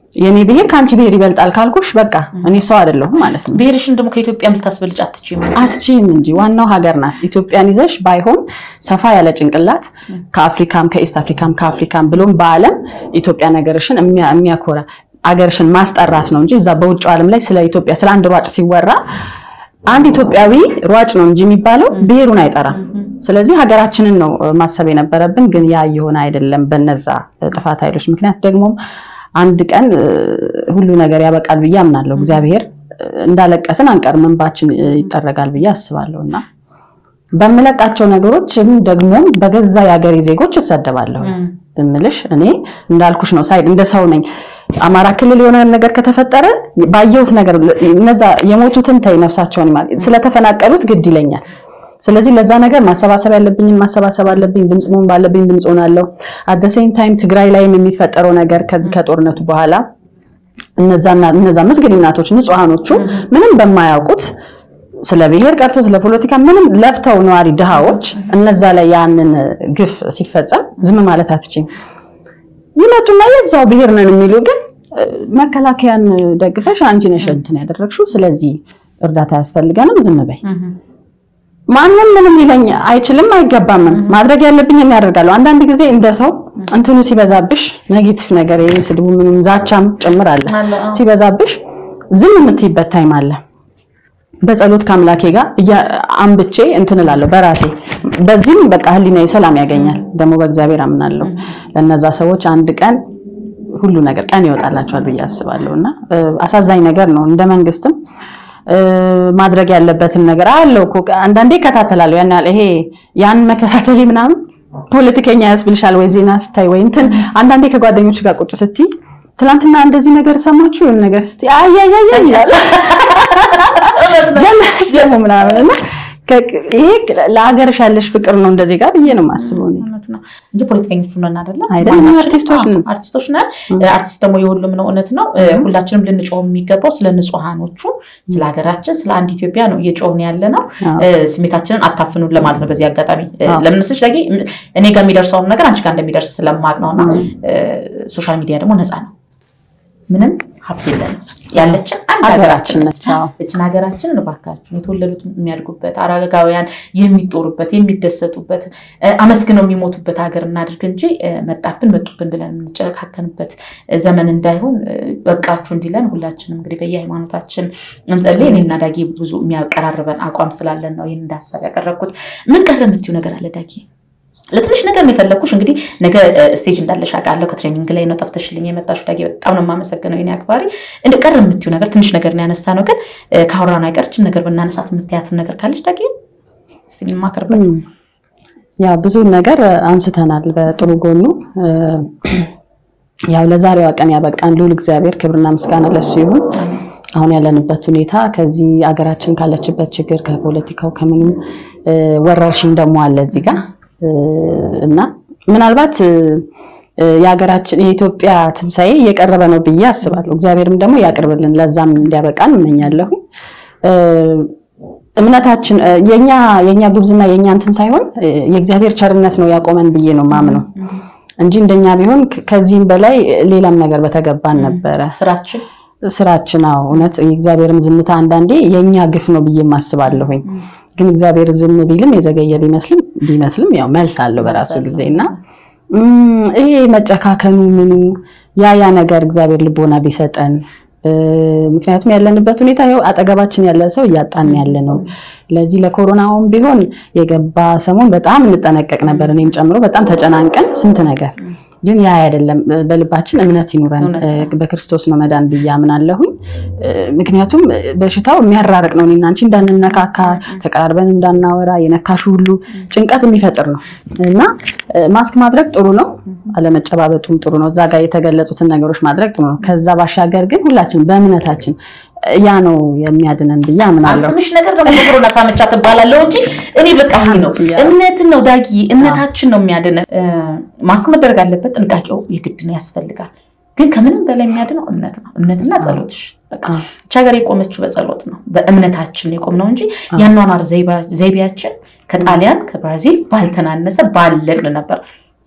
የኔ ብሔር ከአንቺ ብሔር ይበልጣል ካልኩሽ በቃ እኔ ሰው አይደለሁም ማለት ነው። ብሔርሽን ደግሞ ከኢትዮጵያም ልታስበልጭ አትችይም። አትችይም እንጂ ዋናው ሀገር ናት። ኢትዮጵያን ይዘሽ ባይሆን ሰፋ ያለ ጭንቅላት ከአፍሪካም ከኢስት አፍሪካም ከአፍሪካም ብሎም በዓለም ኢትዮጵያ ነገርሽን የሚያ- የሚያኮራ አገርሽን ማስጠራት ነው እንጂ እዛ በውጭው ዓለም ላይ ስለ ኢትዮጵያ ስለ አንድ ሯጭ ሲወራ አንድ ኢትዮጵያዊ ሯጭ ነው እንጂ የሚባለው ብሔሩን አይጠራም። ስለዚህ ሀገራችንን ነው እ፣ ማሰብ የነበረብን፣ ግን ያ እየሆነ አይደለም በነዛ እ፣ ጥፋት ኃይሎች ምክንያት። ደግሞም አንድ ቀን እ፣ ሁሉ ነገር ያበቃል ብዬ አምናለሁ። እግዚአብሔር እ፣ እንዳለቀስን አንቀርም፣ እንባችን እ፣ ይጠረጋል ብዬ አስባለሁ እና በምለቃቸው ነገሮችም ደግሞ በገዛ የሀገሬ ዜጎች እሰደባለሁ። እምልሽ እኔ እንዳልኩሽ ነው፣ ሳይድ እንደ ሰው ነኝ። አማራ ክልል የሆነ ነገር ከተፈጠረ ባየሁት ነገር እነዛ የሞቱትን ተይ ነፍሳቸውን ይማር ስለተፈናቀሉት ግድ ይለኛል። ስለዚህ ለዛ ነገር ማሰባሰብ ያለብኝን ማሰባሰብ አለብኝ። ድምፅ መሆን ባለብኝ ድምፅ ሆናለሁ። አት ሴም ታይም ትግራይ ላይም የሚፈጠረው ነገር ከዚህ ከጦርነቱ በኋላ እነዛና እነዛ ምስኪን እናቶች ንጹሃኖቹ ምንም በማያውቁት ስለ ብሔር ቀርቶ ስለ ፖለቲካ ምንም ለፍተው ነዋሪ ድሃዎች እነዛ ላይ ያንን ግፍ ሲፈጸም ዝም ማለት አትችይም። ይመጡና የዛው ብሔር ነን የሚሉ ግን እ፣ መከላከያን ደግፈሽ አንቺ ነሽ እንትን ያደረግሽው፣ ስለዚህ እርዳታ ያስፈልገንም ዝም በይ። ማንም ምንም ሊለኝ አይችልም አይገባምም። ማድረግ ያለብኝ እኔ ያደርጋለሁ። አንዳንድ ጊዜ እንደ ሰው እንትኑ ሲበዛብሽ ኔጌቲቭ ነገር ይሄ ስድቡ ምንም ዛቻም ጭምር አለ አለ፣ አዎ። ሲበዛብሽ ዝም የምትይበት ታይም አለ። በጸሎት ከአምላኬ ጋር እያ- አንብቼ እንትን እላለሁ በራሴ በዚህም በቃ ህሊናዬ ሰላም ያገኛል። ደግሞ በእግዚአብሔር አምናለሁ። ለነዛ ሰዎች አንድ ቀን ሁሉ ነገር ቀን ይወጣላቸዋል ብዬ አስባለሁ እና እ፣ አሳዛኝ ነገር ነው። እንደ መንግስትም እ፣ ማድረግ ያለበትን ነገር አለው እኮ አንዳንዴ እከታተላለሁ። ያን ያህል ይሄ ያን መከታተል ምናምን ፖለቲከኛ ያስብልሻል ወይ ዜና ስታይ ወይ እንትን አንዳንዴ ከጓደኞች ጋር ቁጭ ስትይ ትናንትና እንደዚህ ነገር ሰማችሁ የሆነ ነገር ስትይ አያያያ ይላል ጀመረሽ ደግሞ ምናምን እና ከ- ይሄ ለሀገርሽ ያለሽ ፍቅር ነው እንደዚህ ጋር ብዬ ነው የማስበው እኔ። እውነት ነው እንጂ ፖለቲከኞች ነን አይደለም አይደለም፣ ማናችንም? አርቲስቶች ነን። አዎ፣ አርቲስቶች ነን። አርቲስት ደግሞ የሁሉም ነው። እውነት ነው። እ፣ ሁላችንም ልንጮህ የሚገባው ስለ ንጹሃኖቹ፣ ስለ ሀገራችን፣ ስለ አንድ ኢትዮጵያ ነው እየጮህን ያለ ነው። አዎ። እ፣ ስሜታችንን አታፍኑን ለማለት ነው። በዚህ አጋጣሚ እ፣ አዎ። ለምን መስለሽ ዳጊ ም- እኔ ጋር የሚደርሰውን ነገር አንቺ ጋር እንደሚደርስ ስለማቅ ነው እና ሶሻል ሚዲያ ደግሞ ነፃ ነው። ምንም ሀብት የለንም። ያለችን አንድ ሀገራችን ሀገራችን ነች። ነች። አዎ። እችን ሀገራችንን እባካችሁን የተወለዱት የሚያድጉበት አረጋውያን የሚጦሩበት የሚደሰቱበት እ፣ አመስግነው የሚሞቱበት ሀገር እናድርግ እንጂ እ፣ መጣብን መጡብን ብለን የምንጨካከንበት እ፣ ዘመን እንዳይሆን እ፣ በቃችሁ እንዲለን ሁላችንም እንግዲህ በየሃይማኖታችን እንጸልይ። እኔና ዳጊ ብዙ የሚያቀራርበን አቋም ስላለን ነው ይህን እንዳሳብ ያቀረብኩት። ምን ቀረ የምትይው ነገር አለ ዳጊ? ለትንሽ ነገር ነው የፈለግኩሽ። እንግዲህ ነገ እ፣ ስቴጅ እንዳለሽ አውቃለሁ። ከትሬኒንግ ላይ ነው ጠፍተሽልኝ የመጣሽው ዳጊ። በጣም ነው የማመሰግነው የኔ አክባሪ። እንደ ቀረ የምትይው ነገር ትንሽ ነገር ነው ያነሳ ነው፣ ግን እ፣ ካወራን አይቀርችን ነገር ብናነሳት የምትያትም ነገር ካለች ዳጊ እስኪ እንማከርበት። እም፣ ያ ብዙ ነገር አንስተናል በጥሩ ጎኑ እ፣ ያው ለዛሬዋ ቀን ያበቃን ልዑል እግዚአብሔር ክብርና ምስጋና ለሱ ይሁን። አሁን ያለንበት ሁኔታ ከዚህ አገራችን ካለችበት ችግር ከፖለቲካው ከምንም እ፣ ወረርሽኝ ደግሞ አለ እዚህ ጋር እ፣ እና ምናልባት እ፣ እ፣ የሀገራችን የኢትዮጵያ ትንሣኤ እየቀረበ ነው ብዬ አስባለሁ። እግዚአብሔርም ደግሞ ያቅርብልን፣ ለዛም እንዲያበቃን እመኛለሁ። እ፣ እምነታችን እ፣ የኛ የኛ ጉብዝና የኛ እንትን ሳይሆን እ፣ የእግዚአብሔር ቸርነት ነው ያቆመን ብዬ ነው ማምነው እንጂ እንደኛ ቢሆን ከ- ከዚህም በላይ ሌላም ነገር በተገባን ነበረ። ስራችን ስራችን አዎ፣ እውነት የእግዚአብሔርም ዝምታ አንዳንዴ የኛ ግፍ ነው ብዬ ማስባለሁኝ። ግን እግዚአብሔር ዝም ቢልም የዘገየ ቢመስልም ቢመስልም ያው መልስ አለው በራሱ ጊዜ እና እም፣ ይሄ መጨካከኑ ምኑ ያ ያ ነገር እግዚአብሔር ልቦና ቢሰጠን እ፣ ምክንያቱም ያለንበት ሁኔታ ይኸው አጠገባችን ያለ ሰው እያጣን ያለ ነው። ለዚህ ለኮሮናውም ቢሆን የገባ ሰሞን በጣም እንጠነቀቅ ነበር፣ እኔም ጨምሮ በጣም ተጨናንቀን ስንት ነገር ግን ያ አይደለም። በልባችን እምነት ይኑረን። እውነት ነው። እ፣ በክርስቶስ ነው መዳን ብዬ አምናለሁኝ። እ፣ ምክንያቱም በሽታው የሚያራርቅ ነው። እኔና አንቺ እንዳንነካካ ተቀራርበን እንዳናወራ የነካሹ ሁሉ ጭንቀት የሚፈጥር ነው እና እ፣ ማስክ ማድረግ ጥሩ ነው፣ አለመጨባበጡም ጥሩ ነው። እዛ ጋር የተገለጹትን ነገሮች ማድረግ ጥሩ ነው። ከዛ ባሻገር ግን ሁላችን በእምነታችን እ፣ ያ ነው የሚያድነን ብዬ አምናለሁ። አስምሽ ነገር ደግሞ ኮሮና ሳምቻ ትባላለሁ እንጂ እኔ በቃ ይሄ ነው ያ። እምነትን ነው ዳጊ፣ እምነታችን ነው የሚያድነን። እ፣ ማስክ መደረግ አለበት፣ ጥንቃቄው የግድ ነው ያስፈልጋል። ግን ከምንም በላይ የሚያድነው እምነት ነው። እምነትና ጸሎትሽ በቃ አዎ። ይህች ሀገር የቆመችው በጸሎት ነው፣ በእምነታችን የቆም ነው እንጂ የአኗኗር ዘይባ- ዘይቤያችን ከጣሊያን ከብራዚል ባልተናነሰ ባለቅን ነበር።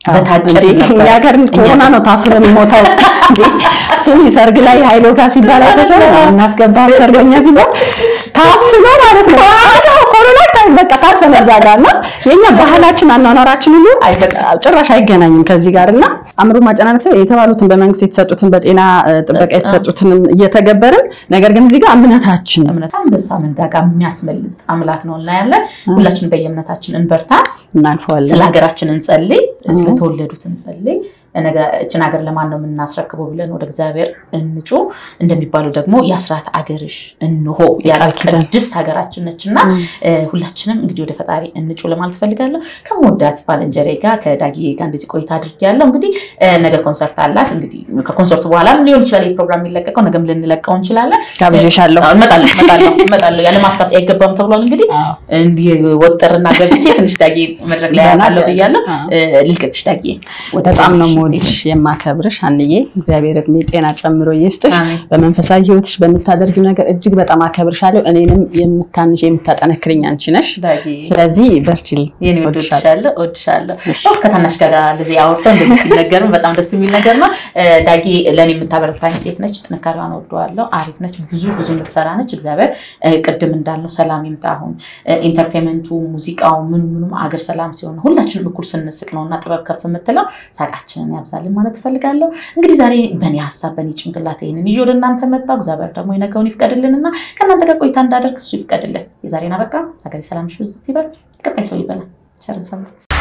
በታጨን እንዴ፣ ነበር። እኛ ሀገር ኮሮና ነው ታፍረ የሚሞታው እንዴ ስሚ ሰርግ ላይ ሀይሎ ጋር ሲባል አይተሻል እናስገባ ሰርገኛ ሲባል ታፍኖ ማለት ነው አዎ ኮሮና ታይ በቃ ታፈነ እዛ ጋር እና የኛ ባህላችን አኗኗራችን ሁሉ ጭራሽ አይገናኝም ከዚህ ጋር እና አእምሮ ማጨናነቅ ሰው የተባሉትን በመንግስት የተሰጡትን በጤና እ፣ ጥበቃ የተሰጡትንም እየተገበርን ነገር ግን እዚህ ጋር እምነታችን እምነት አንበሳ መንጋጋ የሚያስመልጥ አምላክ ነው እናያለን። ሁላችን በየእምነታችን እንበርታ። እናልፈዋለን ስለ ሀገራችን እንጸልይ፣ ስለተወለዱት እንጸልይ። ነገ እችን ሀገር ለማን ነው የምናስረክበው ብለን ወደ እግዚአብሔር እንጩ። እንደሚባለው ደግሞ የአስራት አገርሽ እንሆ ያለ ኪዳን። ቅድስት ሀገራችን ነች እና እ፣ ሁላችንም እንግዲህ ወደ ፈጣሪ እንጩ ለማለት ፈልጋለሁ። ከመወዳት ባልንጀሬ ጋር ከዳጊ ጋር እንደዚህ ቆይታ አድርጌያለሁ። እንግዲህ እ፣ ነገ ኮንሰርት አላት። እንግዲህ ከኮንሰርቱ በኋላም ሊሆን ይችላል ይህ ፕሮግራም የሚለቀቀው፣ ነገም ልንለቀው እንችላለን። ጋብዤሻለሁ አዎ፣ እመጣለሁ እመጣለሁ እመጣለሁ። ያለ ማስፋት አይገባም ተብሏል። እንግዲህ አዎ። እንዲህ ወጥርና ገብቼ ትንሽ ዳጊ መድረክ ላይ ገና ያለው ብያለሁ። አዎ። እ፣ ልልቀቅሽ ዳጊ። በጣም ነው የምወድሽ የማከብርሽ አንዬ እግዚአብሔር እድሜ ጤና ጨምሮ ይስጥሽ አሜን። በመንፈሳዊ ህይወትሽ በምታደርጊው ነገር እጅግ በጣም አከብርሻለሁ እኔንም የምታንሽ የምታጠነክርኝ አንቺ ነሽ ዳጊ ስለዚህ በርቺልኝ የኔ ወድ እወድሻለሁ። ወድሻለሁ እወድሻለሁ። እሺ። ኦፍ ከታናሽ ጋር እንደዚህ አውርተው እንደዚህ ሲነገርም በጣም ደስ የሚል ነገር ነው። እ፣ ዳጊ ለእኔ የምታበረታኝ ሴት ነች። ጥንካሬዋን ወደዋለሁ። አሪፍ ነች። ብዙ ብዙ የምትሰራ ነች። እግዚአብሔር እ፣ ቅድም እንዳልነው ሰላም ይምጣ። አሁን እ፣ ኢንተርቴንመንቱ፣ ሙዚቃው፣ ምኑ ምኑም አገር ሰላም ሲሆን ሁላችንም እኩል ስንስቅ ነው እና ጥበብ ከፍ የምትለው ሳቃችንን ያብዛልን ማለት እፈልጋለሁ። እንግዲህ ዛሬ በእኔ ሀሳብ በእኔ ጭንቅላት ይህንን ይዤ ወደ እናንተ መጣሁ። እግዚአብሔር ደግሞ የነገውን ይፍቀድልንና ከእናንተ ጋር ቆይታ እንዳደርግ እሱ ይፍቀድልን። የዛሬን አበቃ። ሀገሬ ሰላምሽ ብዝት ይበል። ቀጣይ ሰው ይበላል። ቸርን ሰንብት።